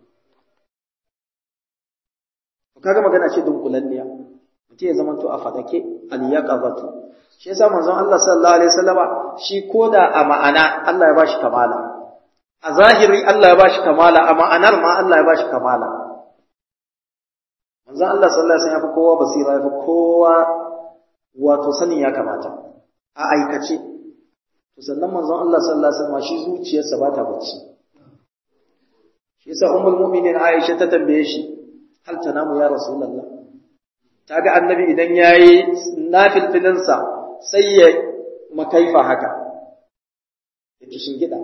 Kaga magana ce dunkulalliya, mutum ya zamanto a fadake al-yaqazatu. Shi yasa manzon Allah sallallahu alaihi wasallama shi koda a ma'ana Allah ya bashi kamala. A zahiri Allah ya bashi kamala, a ma'anar ma Allah ya bashi kamala. Manzon Allah sallallahu alaihi wasallam ya fi kowa basira, ya fi kowa wato sanin ya kamata. A aikace, to sannan manzon Allah sallallahu alaihi wasallam shi zuciyarsa ba ta bacci shi yasa ummul mu'minin Aisha ta tambaye shi hal tanamu ya rasulullah taga annabi idan yayi nafilfilin sa sai ya makaifa haka yake shingida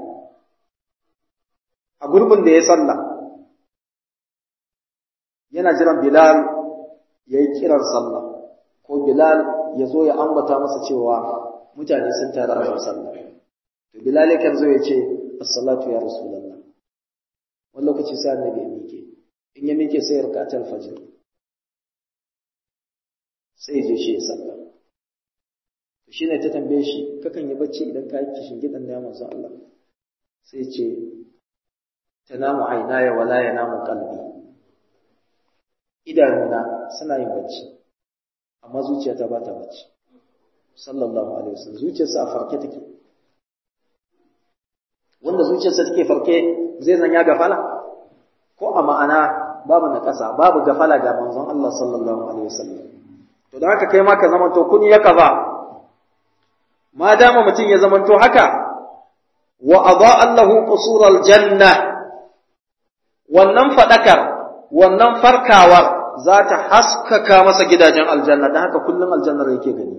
a gurbin da ya sallah yana jiran Bilal yayi kiran sallah ko Bilal ya zo ya ambata masa cewa mutane sun tare a sallah to bilal kan zo ya ce as-salatu ya rasulullah wani lokaci sai annabi ya mike in ya mike sai rakatul fajr sai ya je shi ya sallah to shine ta tambaye shi kakan yi bacci idan ka yi kishin gidan da manzon Allah sai ya ce tanamu aynaya wala yanamu qalbi idanuna suna yin bacci amma zuciyata ba ta bacci sallallahu alaihi wasallam zuciyarsa a farke take wanda zuciyarsa take farke zai zanya gafala ko a ma'ana babu na ƙasa babu gafala ga manzon Allah sallallahu alaihi wasallam to da haka kai ma ka zamanto kun ya kaza ma dama mutum ya zamanto haka wa adaa Allahu qusural janna wannan fadakar wannan farkawar za ta haskaka masa gidajen aljanna dan haka kullum aljannar yake gani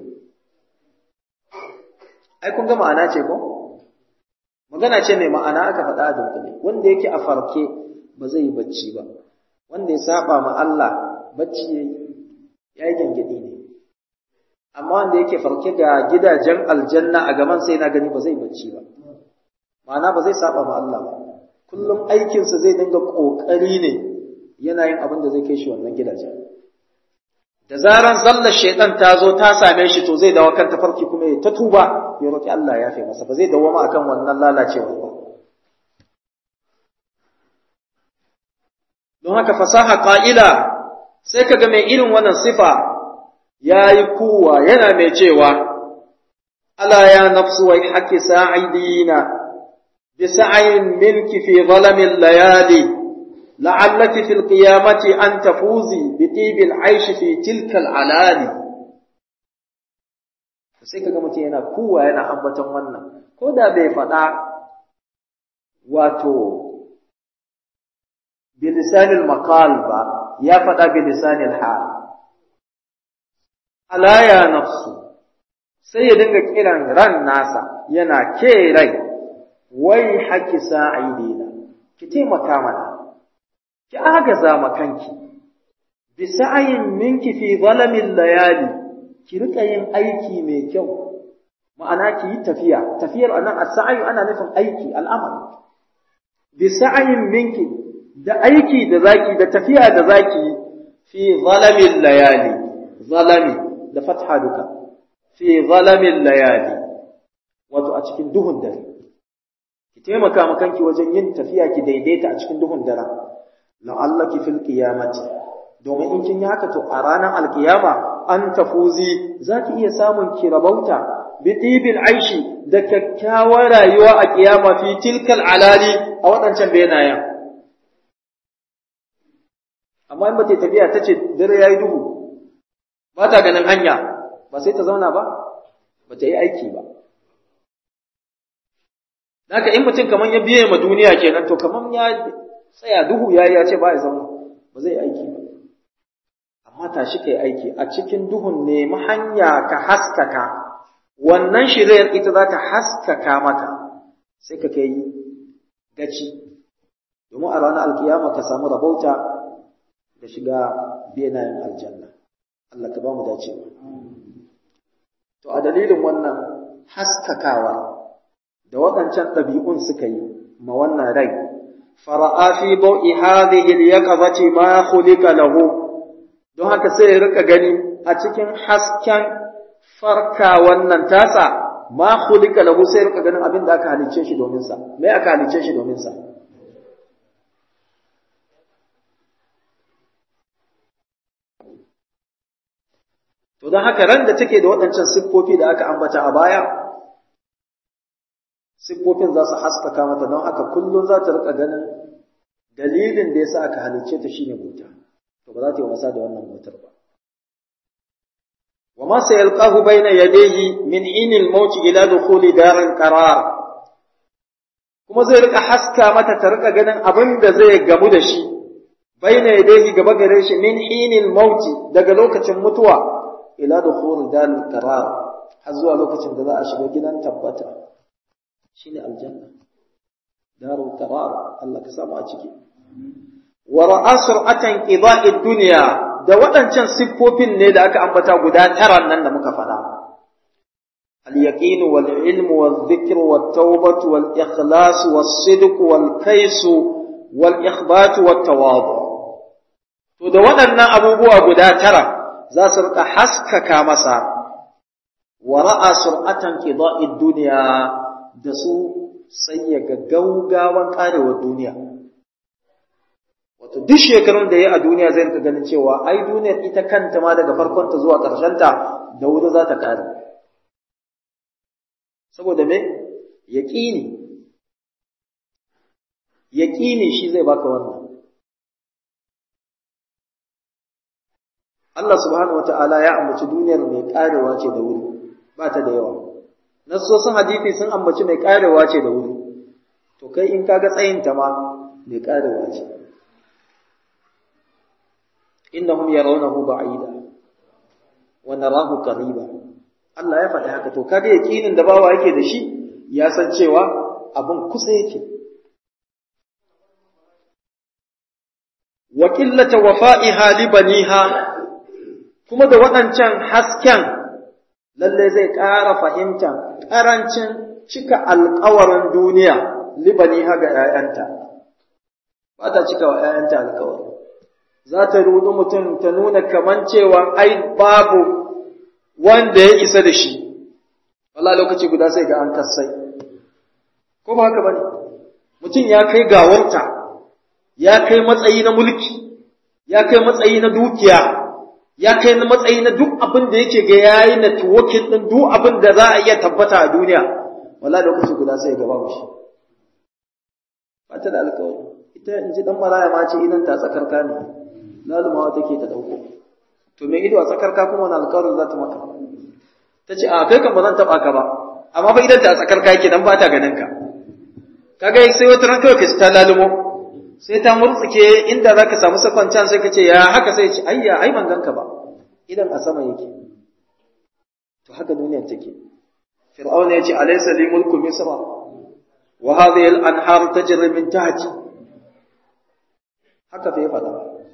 ai kun ga ma'ana ce ko magana ce mai ma'ana aka faɗa a dunkule wanda yake a farke ba zai yi bacci ba wanda ya saba ma Allah bacci yayi yayi gangadi ne amma wanda yake farke ga gidajen aljanna a gaban sai na gani ba zai bacci ba ma'ana ba zai saba ma Allah ba kullum aikinsa zai dinga kokari ne yana yin abin da zai kai shi wannan gidajen da zaran zallar shaitan ta zo ta same shi to zai dawo kan tafarki kuma ya ta tuba ya roki Allah ya fi masa ba zai dawo ma akan wannan lalacewa ba don haka fasaha qa'ila sai kaga mai irin wannan sifa yayi kuwa yana mai cewa ala ya nafsu wa haki sa'idina bi sa'in minki fi zalamil layali لعلك في القيامة أن تفوزي بطيب العيش في تلك العلالي sai kaga mutum yana kuwa yana ambaton wannan ko da bai faɗa wato bilisanil maqal ba ya faɗa bilisanil hal ala ya nafsu sai ya dinga kiran ran nasa yana ke rai wai haki sa'idina ki taimaka mana ki agaza makanki bi sa'ayin minki fi zalamin layali ki rika yin aiki mai kyau ma'ana ki yi tafiya tafiyar anan as-sa'yu ana nufin aiki al'amal bi sa'ayin minki da aiki da zaki da tafiya da zaki fi zalamin layali zalami da fatha duka fi zalamin layali wato a cikin duhun dare ki taimaka makanki wajen yin tafiya ki daidaita a cikin duhun dare la'allaki fil qiyamati domin in kin yi haka to a ranar alkiyama an tafuzi zaki iya samun ki rabauta bi tibil aishi da kyakkyawar rayuwa a kiyama fi tilkal alali a waɗancan benayen amma in bata tafiya ta ce dare yayi duhu ba ta ganin hanya ba sai ta zauna ba ba ta yi aiki ba Haka in mutum kaman ya biye ma duniya kenan to kaman ya tsaya duhu ya ya ce ba ya zama ba zai aiki ba amma tashi kai aiki a cikin duhun nemi hanya ka haskaka wannan shirayar ita za ta haskaka maka sai ka kai gaci domin a ranar alkiyama ka samu rabauta da shiga benayen aljanna Allah ka ba mu dacewa to a dalilin wannan haskakawa da waɗancan ɗabi'un suka yi ma wannan rai fara'a fi bau'i hadhihi al-yaqazati ma khuliqa lahu don haka sai ya rika gani a cikin hasken farka wannan tasa ma khuliqa lahu sai ya rika ganin abin da aka halice shi domin sa me aka halice shi domin sa to don haka ran da take da waɗancan siffofi da aka ambata a baya siffofin za su haskaka mata don haka kullum za ta rika ganin dalilin da yasa aka halicce ta shine bauta to ba za ta yi wasa da wannan bautar ba wa ma sayalqahu bayna yadayhi min inil maut ila dukhuli daril qarar kuma zai rika haska mata ta rika ganin abin da zai gamu da shi bayna yadayhi gaba gare shi min inil maut daga lokacin mutuwa ila dukhuli daril qarar har zuwa lokacin da za a shiga gidan tabbata shine aljanna darul qarar Allah ka samu a ciki wa ra'a sur'atan qida'i dunya da waɗancan siffofin ne da aka ambata guda tara nan da muka faɗa al yaqin wal ilm wal dhikr wat tawbah wal ikhlas was sidq wal kais wal ikhbat wat tawadu to da waɗannan abubuwa guda tara za su rika haskaka masa wa ra'a sur'atan qida'i dunya da su sai ya ga gaugawan karewar duniya. Wato, duk shekarun da ya a duniya zai rika ganin cewa, ai, duniyar ita kanta ma daga farkonta zuwa ƙarshenta da wuri za ta ƙare. Saboda me? Yaƙini. Yaƙini shi zai baka wannan. Allah subhanahu wa ta'ala ya ambaci duniyar mai ƙarewa ce da wuri, ba ta da yawa. nassosin hadisi sun ambaci mai karewa ce da wuri to kai in kaga tsayinta ma mai karewa ce innahum yarawnahu ba'ida wa narahu qariba Allah ya faɗi haka to kaga yakinin da bawa yake da shi ya san cewa abin kusa yake wa qillata wafa'iha li baniha kuma da waɗancan hasken lalle zai ƙara fahimta ƙarancin cika alƙawarin duniya libani haga ‘ya'yanta, ba ta cika wa ‘ya'yanta alƙawari. Za ta rudu mutum ta nuna kaman cewa ai babu wanda ya isa da shi, wala lokaci guda sai ga an kassai. Ko ba haka ba ne? Mutum ya kai gawarta, ya kai matsayi na mulki, ya kai matsayi na dukiya ya kai na matsayi na duk abin da yake ga yayi na tuwakin din duk abin da za a iya tabbata a duniya wallahi lokaci guda sai ya gaba mushi ba ta da alƙawari ita in ji dan maraya ma ce idan ta tsakarka ne lalumawa take ta dauko to me ido a tsakarka kuma wani alƙawarin za ta maka ta ce a kai kan ba zan taɓa ka ba amma fa idan ta tsakarka yake dan ba ta ganin ka kaga sai wata ran kawai ka ci ta lalumo sai ta murtsuke inda za ka samu sakon can sai ka ce ya haka sai ce ayya ai ban ganka ba idan a sama yake to haka duniyar take fir'auna ya ce alaysa li mulku misra wa hadhihi al-anhar tajri min tahti haka fa ya faɗa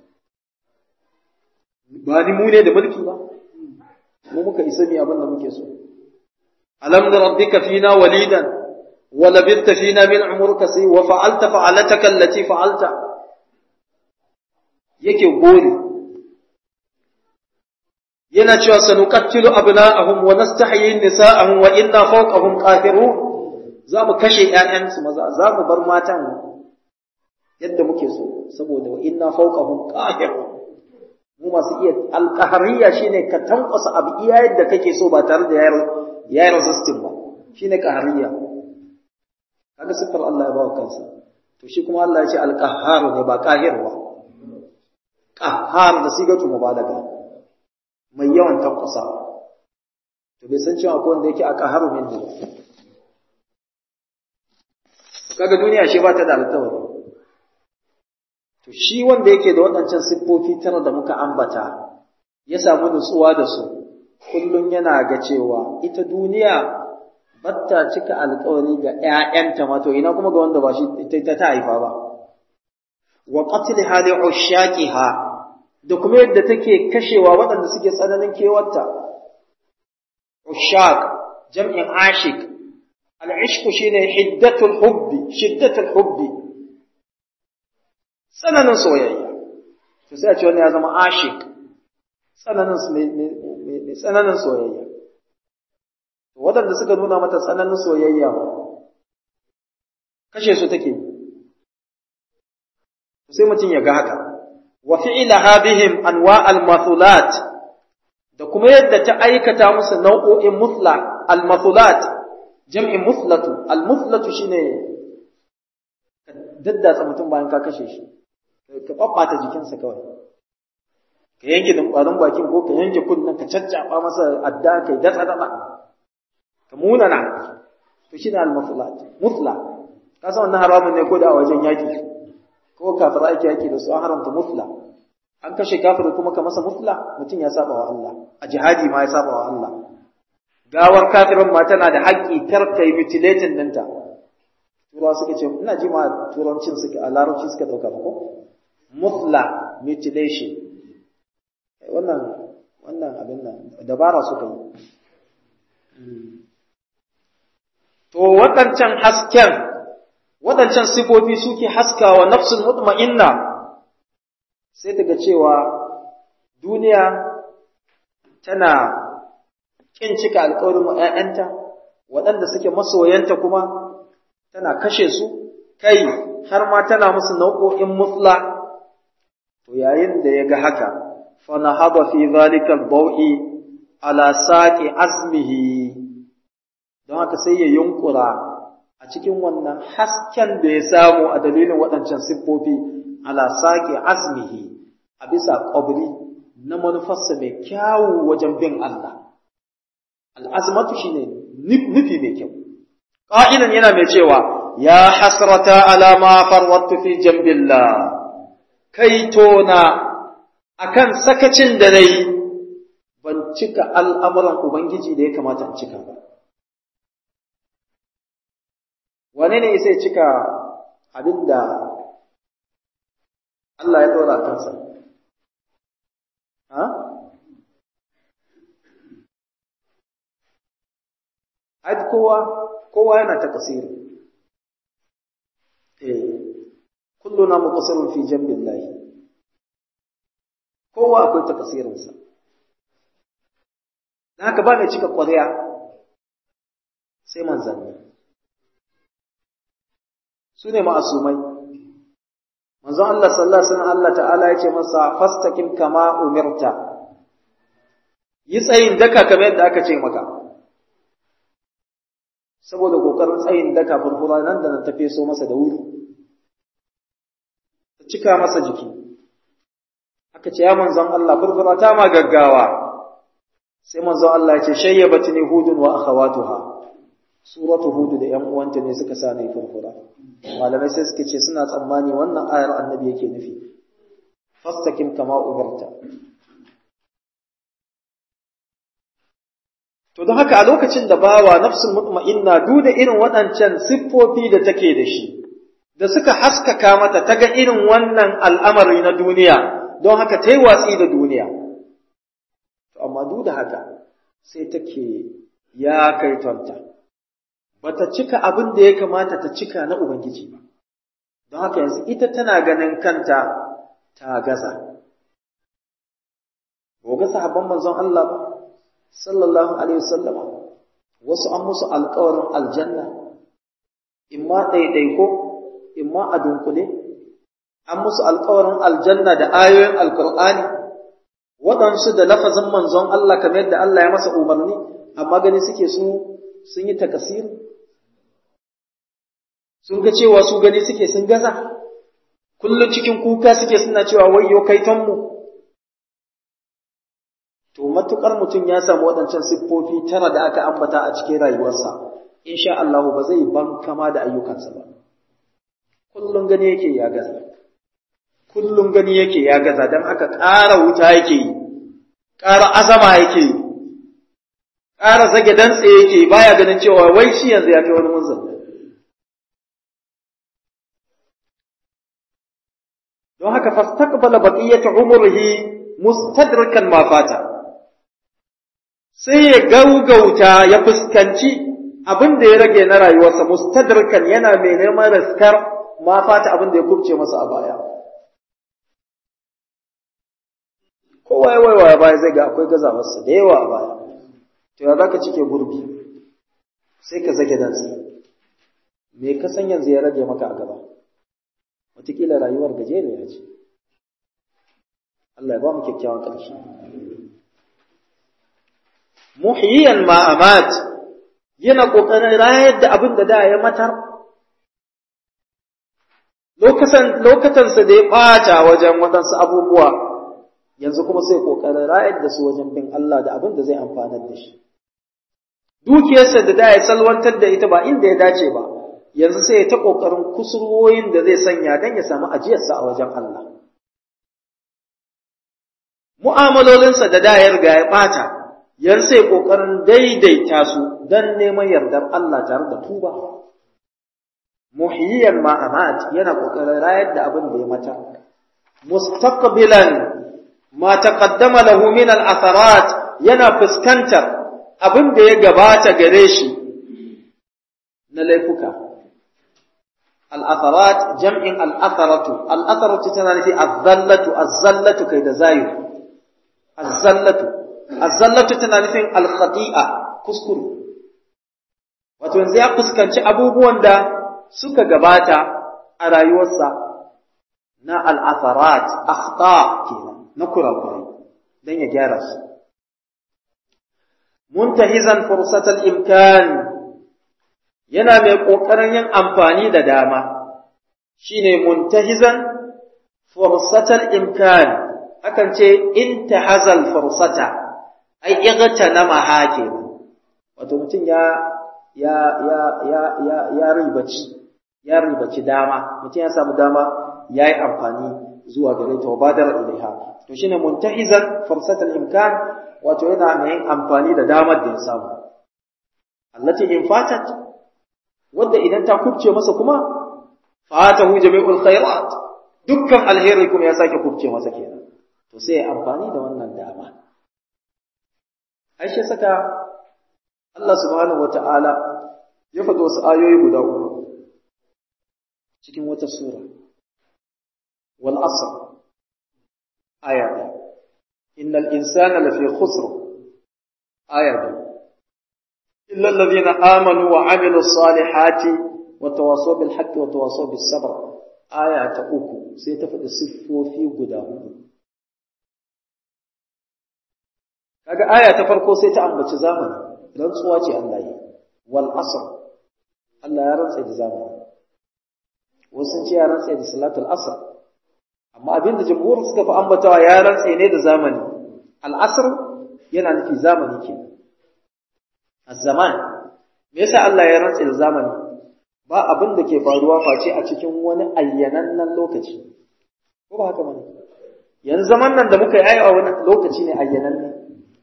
ba ni mu ne da mulki ba mu muka isa mi abin da muke so alam rabbika fina walidan ولبثت فينا من عمرك سي وفعلت فعلتك التي فعلت yake gori yana cewa sanuqattilu abna'ahum wa nastahyi nisa'ahum wa inna fawqahum qahirun za mu kashe ƴaƴansu maza za mu bar matan yadda muke so saboda wa inna fawqahum qahirun mu masu iya alqahariya shine ka tankwasa abu iya yadda kake so ba tare da yayar yayar resisting ba shine qahariya kaga siffar Allah ya bawa kansa to shi kuma Allah ya ce al-qahhar ne ba qahir ba qahhar da sigatu mubalaga mai yawan tankusa to bai san cewa akwai wanda yake a qahharu minhu kaga duniya shi ba ta da alƙawari to shi wanda yake da waɗancan siffofi tara da muka ambata ya samu nutsuwa da su kullum yana ga cewa ita duniya batta cika alkawari ga ‘ya'yanta ma to ina kuma ga wanda ba shi ta ta haifa ba. Wa qatli hali ushaqiha da kuma yadda take kashewa waɗanda suke tsananin kewarta. Ushaq jam'in ashik al-ishq shine hiddatul hubbi shiddatul hubbi tsananin soyayya to sai a ce wani ya zama ashik tsananin mai tsananin soyayya waɗanda suka nuna mata tsananin soyayya kashe su take sai mutum ya ga haka wa fi'laha bihim anwa al-mathulat da kuma yadda ta aikata musu nau'o'in muthla al-mathulat jam'in muthlatu al-muthlatu shine ka daddatsa mutum bayan ka kashe shi ka babbata jikinsa kawai ka yanke dumbarin bakin ko ka yanke kunnen ka caccaba masa adda kai datsa datsa ka munana to shi ne al-muflat mufla ka san wannan haramun ne ko da a wajen yaki ko kafir ake yaki da su an haramta mufla an kashe kafir kuma ka masa mufla mutum ya saba wa Allah a jihadi ma ya saba wa Allah gawar kafirin ma tana da haƙƙi kar kai mutilating ɗinta turawa suka ce ina ji ma turancin suka a larabci suka ɗauka ko mufla mutilation wannan wannan abin nan dabara suka yi To waɗancan hasken, waɗancan sifofi suke haskawa nafsul mutma'inna sai daga cewa duniya tana ƙin cika alƙawarin wa ‘ya'yanta, waɗanda suke masoyanta kuma tana kashe su, kai har ma tana musu nau'o'in mutla, to yayin da ya ga haka, fana haɓa fi zalikal bau'i ala saƙi azmihi don haka sai ya yunkura a cikin wannan hasken da ya samu a dalilin waɗancan siffofi ala saƙi azmihi a bisa ƙwabri na manufarsa mai kyawu wajen bin Allah. Al'azmatu shi ne nufi mai kyau. Ƙa'ilan yana mai cewa, Ya hasrata alama farwattu fi jambillah, kai tona akan sakacin da na yi, ban cika al'amuran Ubangiji da ya kamata in cika ba. wane ne sai cika abin da Allah ya ɗora kansa? Ha? Ai, kowa, kowa yana ta kasiri. Eh, kullu na muqasirun fi jambillahi. Kowa akwai ta kasirinsa. Da haka ba mai cika ƙwarya sai manzanni. su ne ma'asumai manzon Allah sallallahu alaihi wasallam Allah ta'ala ya ce masa fastaqim kama umirta yi tsayin daka kamar yadda aka ce maka saboda kokarin tsayin daka furfura nan da nan tafe so masa da wuri ta cika masa jiki aka ce ya manzon Allah furfura ta ma gaggawa sai manzon Allah ya ce shayyabatni hudun wa akhawatuha suratu hudu da ƴan uwanta ne suka sa ni furfura malamai sai suka ce suna tsammani wannan ayar annabi yake nufi fastakim kama umarta to don haka a lokacin da bawa nafsul mutma'inna duda irin waɗancan siffofi da take da shi da suka haskaka mata ta ga irin wannan al'amari na duniya don haka ta yi watsi da duniya to amma duk da haka sai take ya kaitonta bata cika abin da ya kamata ta cika na Ubangiji ba, don haka yanzu ita tana ganin kanta ta gaza. Goga sahabban manzon Allah ba, sallallahu Alaihi wasallama, wasu an musu alkawarin aljanna, imma ɗaiɗaiko, imma a dunkule, an musu alkawarin aljanna da ayoyin alkur'ani, waɗansu da lafazin manzon Allah kamar yadda Allah ya masa umarni, amma gani suke su sun yi takasir sun ga cewa su gani suke sun gaza kullum cikin kuka suke suna cewa wayyo kaitonmu to matukar mutum ya samu waɗancan siffofi tara da aka ambata a cikin rayuwarsa insha Allah ba zai ban kama da ayyukansa ba kullum gani yake ya gaza kullum gani yake ya gaza don haka ƙara wuta yake yi ƙara azama yake yi ƙara zage dantse yake baya ganin cewa wai shi yanzu ya kai wani munzan don haka fastaqbala baqiyata umrihi mustadrikan ma fata sai ya gaugauta ya fuskanci abin da ya rage na rayuwarsa mustadrikan yana mai neman riskar ma fata abin da ya kubce masa a baya kowa ya waiwaya baya zai ga akwai gazawarsa da yawa a baya to ya zaka cike gurbi sai ka zage dansa me ka san yanzu ya rage maka a gaba wataƙila rayuwar gajeriya ce Allah ya ba mu kyakkyawan ƙarshe muhyiyan ma amat yana ƙoƙarin rayar da abin da da ya matar lokatansa da ya ɓata wajen waɗansu abubuwa yanzu kuma sai ƙoƙarin rayar da su wajen bin Allah da abin da zai amfanar da shi dukiyarsa da da ya salwantar da ita ba inda ya dace ba yanzu sai ya ta ƙoƙarin kusurwoyin da zai sanya don ya samu ajiyarsa a wajen Allah. Mu'amalolinsa da da ya riga ya ɓata, yanzu sai ƙoƙarin daidaita su don neman yardar Allah tare da tuba. Muhiyyan ma'amat yana ƙoƙarin rayar da abin da ya mata. Mustaqbilan ma taqaddama lahu min al-atharat yana fuskantar abin da ya gabata gare shi na laifuka. al'atharat jam'in al'atharatu, al'atharatu tana nufi azzallatu, azzallatu kai da zayu, azzallatu, azzallatu tana nufin alkhati'a kuskure. Wato yanzu ya fuskanci abubuwan da suka gabata a rayuwarsa na al'atharat, akhta kenan, na kurakurai, don ya gyara su. Muntahizan fursatal imkan yana mai ƙoƙarin yin amfani da dama shi ne muntahizan fursatal imkan akan ce intahazal fursata ai igata na mahake wato mutum ya ya ya ya ya ya ribaci ya ribaci dama mutum ya samu dama ya yi amfani zuwa gare ta badar ilaiha to shine muntahizan fursatal imkan wato yana mai yin amfani da damar da ya samu allati in fatat wadda idan ta kubce masa kuma fatahu jami'ul khairat dukkan alheri kuma ya sake kubce masa kenan to sai ya amfani da wannan dama Aisha saka Allah subhanahu wata'ala ya faɗi wasu ayoyi guda uku cikin wata sura wal asr aya ɗaya innal insana lafi khusr aya ɗaya إلا الذين آمنوا وعملوا الصالحات وتواصوا بالحق وتواصوا بالصبر آية أوكو sai ta faɗi siffofi guda hudu kaga aya ta farko sai ta ambaci zamani rantsuwa ce Allah yi wal asr Allah ya rantsa da zamani wasu sun ce ya rantsa da salatul asr amma abinda jumhur suka fi ambatawa ya rantsa ne da zamani al asr yana nufi zamani ke az-zaman me yasa Allah ya rantsa da zamani ba abin da ke faruwa face a cikin wani ayyanannen lokaci ko ba haka bane yanzu zaman nan da muka yi a wani lokaci ne ayyananne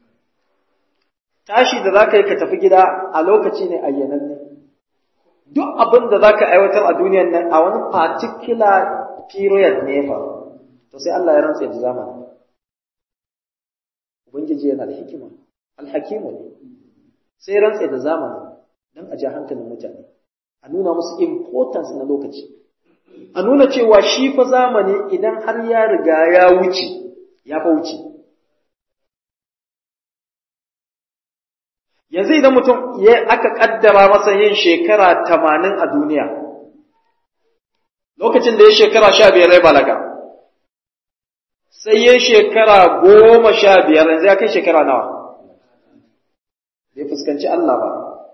tashi da zaka yi ka tafi gida a lokaci ne ayyananne duk abin da zaka aiwatar a duniyar nan a wani particular period ne fa to sai Allah ya rantsa da zamani ubangiji yana da hikima alhakimu ne sai rantsa da zamani dan a ji hankalin mutane a nuna musu importance na lokaci a nuna cewa shi fa zamani idan har ya riga ya wuce ya fa wuce yanzu idan mutum ya aka kaddara masa yin shekara tamanin a duniya lokacin da ya shekara sha biyar ya balaga sai ya shekara goma sha biyar yanzu ya kai shekara nawa bai fuskanci Allah ba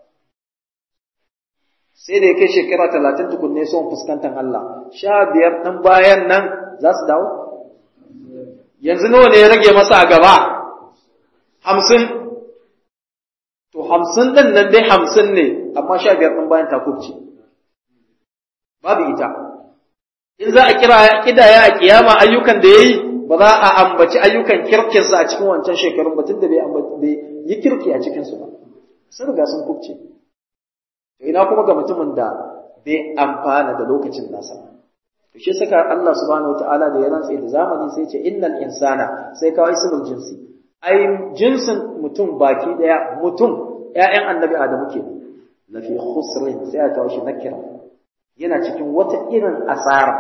sai da ya kai shekara talatin tukunne son fuskantar Allah sha biyar ɗan bayan nan za su dawo yanzu nawa ne ya rage masa a gaba hamsin to hamsin ɗin nan dai hamsin ne amma sha biyar ɗan bayan takubci babu ita in za a kira kidaya a kiyama ayyukan da ya yi ba za a ambaci ayyukan kirkinsa a cikin wancan shekarun ba tun da bai yi kirki a cikinsu ba sun riga sun kubce ina kuma ga mutumin da bai amfana da lokacin nasa to shi saka Allah subhanahu wataala da ya rantsa da zamani sai ce innal insana sai kawai ismul jinsi ai jinsin mutum baki daya mutum ƴaƴan annabi adamu ke lafi khusrin sai ya kawo shi nakira yana cikin wata irin asara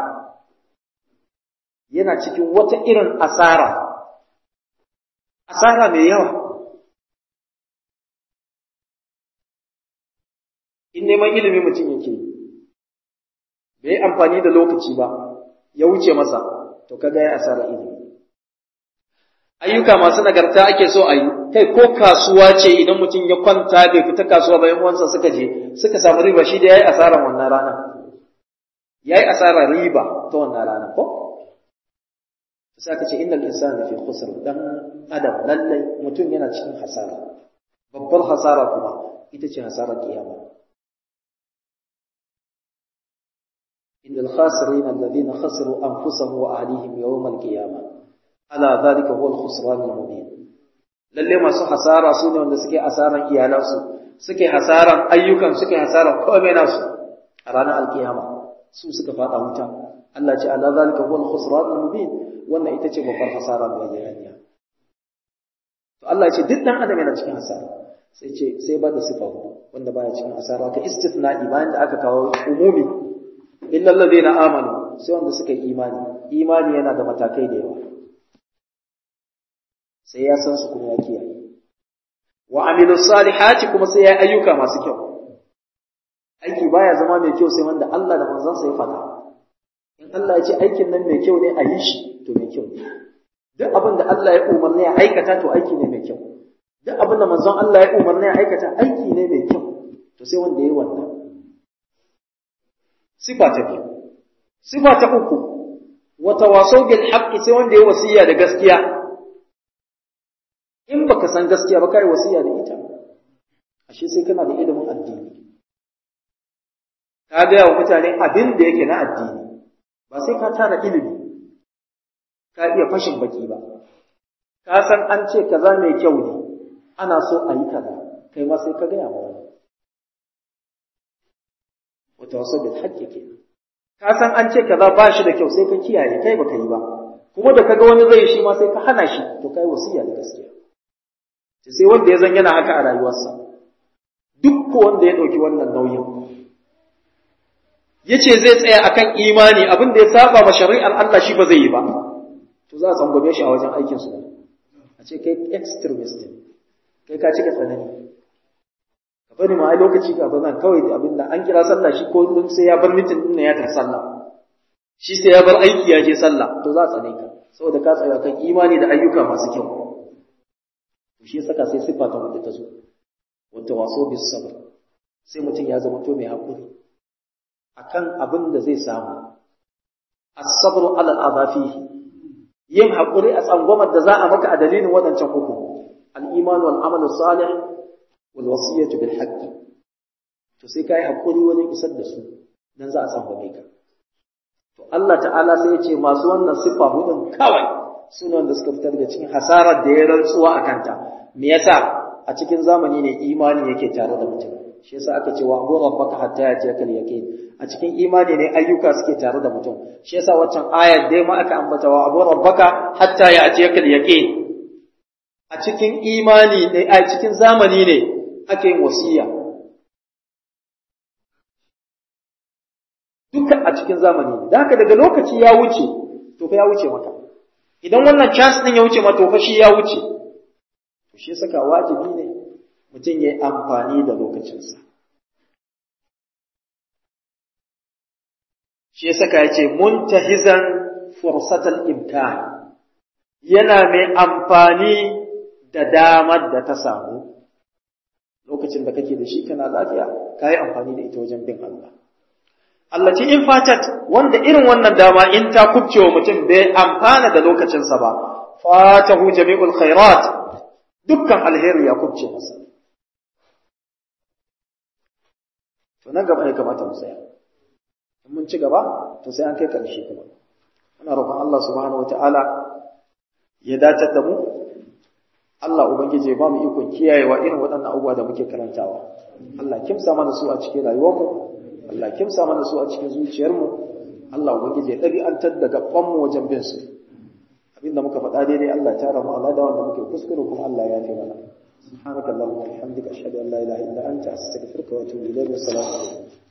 yana cikin wata irin asara asara mai yawa in neman ilimi mutum yake bai amfani da lokaci ba ya wuce masa to kaga ya asara ilimi ayyuka masu nagarta ake so a yi kai ko kasuwa ce idan mutum ya kwanta bai fita kasuwa bayan wansa suka je suka samu riba shi da yayi asarar wannan rana yayi asarar riba ta wannan rana ko sai aka ce innal insana fi khusr dan adam lallai mutum yana cikin hasara babbar hasara kuma ita ce hasarar kiyama إن الخاسرين الذين خسروا أنفسهم وأهليهم يوم القيامة ألا ذلك هو الخسران المبين lalle masu hasara su ne wanda suke hasaran iyalansu suke hasaran ayyukan suke hasaran komai nasu a ranar alkiyama su suka fada wuta Allah ce ala zalika huwal khusran mubin wannan ita ce babbar hasara mai bayyana to Allah ce duk dan adam yana cikin hasara sai ce sai ba da sifa wanda baya cikin hasara ta istithna'i bayan da aka kawo umumi illa alladhina amanu sai wanda suka yi imani imani yana da matakai da yawa sai ya san su kuma ya kiyaye wa amilu salihati kuma sai ya ayyuka masu kyau aiki baya zama mai kyau sai wanda Allah da manzon sa ya faɗa in Allah ya ce aikin nan mai kyau ne a yi shi to mai kyau ne duk abin da Allah ya umarni ya aikata to aiki ne mai kyau duk abin da manzon Allah ya umarni ya aikata aiki ne mai kyau to sai wanda ya yi wannan sifa ta biyu sifa ta uku wata wasau bil haqqi sai wanda ya wasiya da gaskiya in baka san gaskiya ba kai wasiya da ita ashe sai kana da ilimin addini ka ga wa mutane abin da yake na addini ba sai ka tara ilimi ka iya fashin baki ba ka san an ce kaza mai kyau ne ana so a yi kaza kai ma sai ka gaya ma wani wata wasu bil haƙƙi ke ka san an ce kaza ba shi da kyau sai ka kiyaye kai baka yi ba kuma da kaga wani zai shi ma sai ka hana shi to kai wasiya da gaskiya sai wanda ya zan yana haka a rayuwarsa duk ko wanda ya ɗauki wannan nauyin ya ce zai tsaya akan imani abin da ya saba ma shari'ar Allah shi ba zai yi ba to za a tsangwame shi a wajen aikin su a ce kai extremist kai ka cika tsanani ka bari ma ai lokaci ka ba nan kawai abin da an kira sallah shi ko sai ya bar mitin din ya tar sallah shi sai ya bar aiki ya je sallah to za a tsane ka saboda ka tsaya kan imani da ayyuka masu kyau shi saka sai siffa ta hudu ta zo wata waso bis sabr sai mutum ya zama to mai hakuri akan abin da zai samu as-sabru ala al-adafihi yin hakuri a tsangwamar da za a maka a dalilin wadancan hukum al-iman wal amal salih wal wasiyatu bil haqq to sai kai hakuri wajen isar da su dan za a tsangwame ka to Allah ta'ala sai ya ce masu wannan siffa hudun kawai suna wanda suka fitar da cikin hasarar da ya rantsuwa a kanta me yasa a cikin zamani ne imani yake tare da mutum shi yasa aka ce wa abu rabbaka hatta ya tiyakal yaqin a cikin imani ne ayyuka suke tare da mutum shi yasa waccan ayar dai ma aka ambata wa abu rabbaka hatta ya tiyakal yaqin a cikin imani ne a cikin zamani ne ake yin wasiya dukkan a cikin zamani ne da haka daga lokaci ya wuce to fa ya wuce maka idan wannan chance din ya wuce ma to fa shi ya wuce to shi saka wajibi ne mutum ya yi amfani da lokacinsa shi saka ya ce muntahizan fursatal imkan yana mai amfani da damar da ta samu lokacin da kake da shi kana lafiya ka yi amfani da ita wajen bin Allah Allah ce in fatat wanda irin wannan dama in ta kubce wa mutum bai amfana da lokacinsa ba fatahu jami'ul khairat dukkan alheri ya kubce masa to nan gaba ne kamata mu tsaya in mun ci gaba to sai an kai karshe kuma muna roƙon Allah subhanahu wataala ya dace da mu Allah ubangiji ya ba mu ikon kiyayewa irin waɗannan abubuwa da muke karantawa Allah kimsa mana su a cikin rayuwarmu Allah kimsa mana su a cikin zuciyarmu Allah ubangiji ya ɗabi'antar da gabanmu wajen bin su abinda muka faɗa daidai Allah ta rama Allah da wanda muke kuskure kuma Allah ya fi mana subhanakallahumma wa bihamdika ashhadu an la ilaha illa anta astaghfiruka wa atubu ilayk wa assalamu alaikum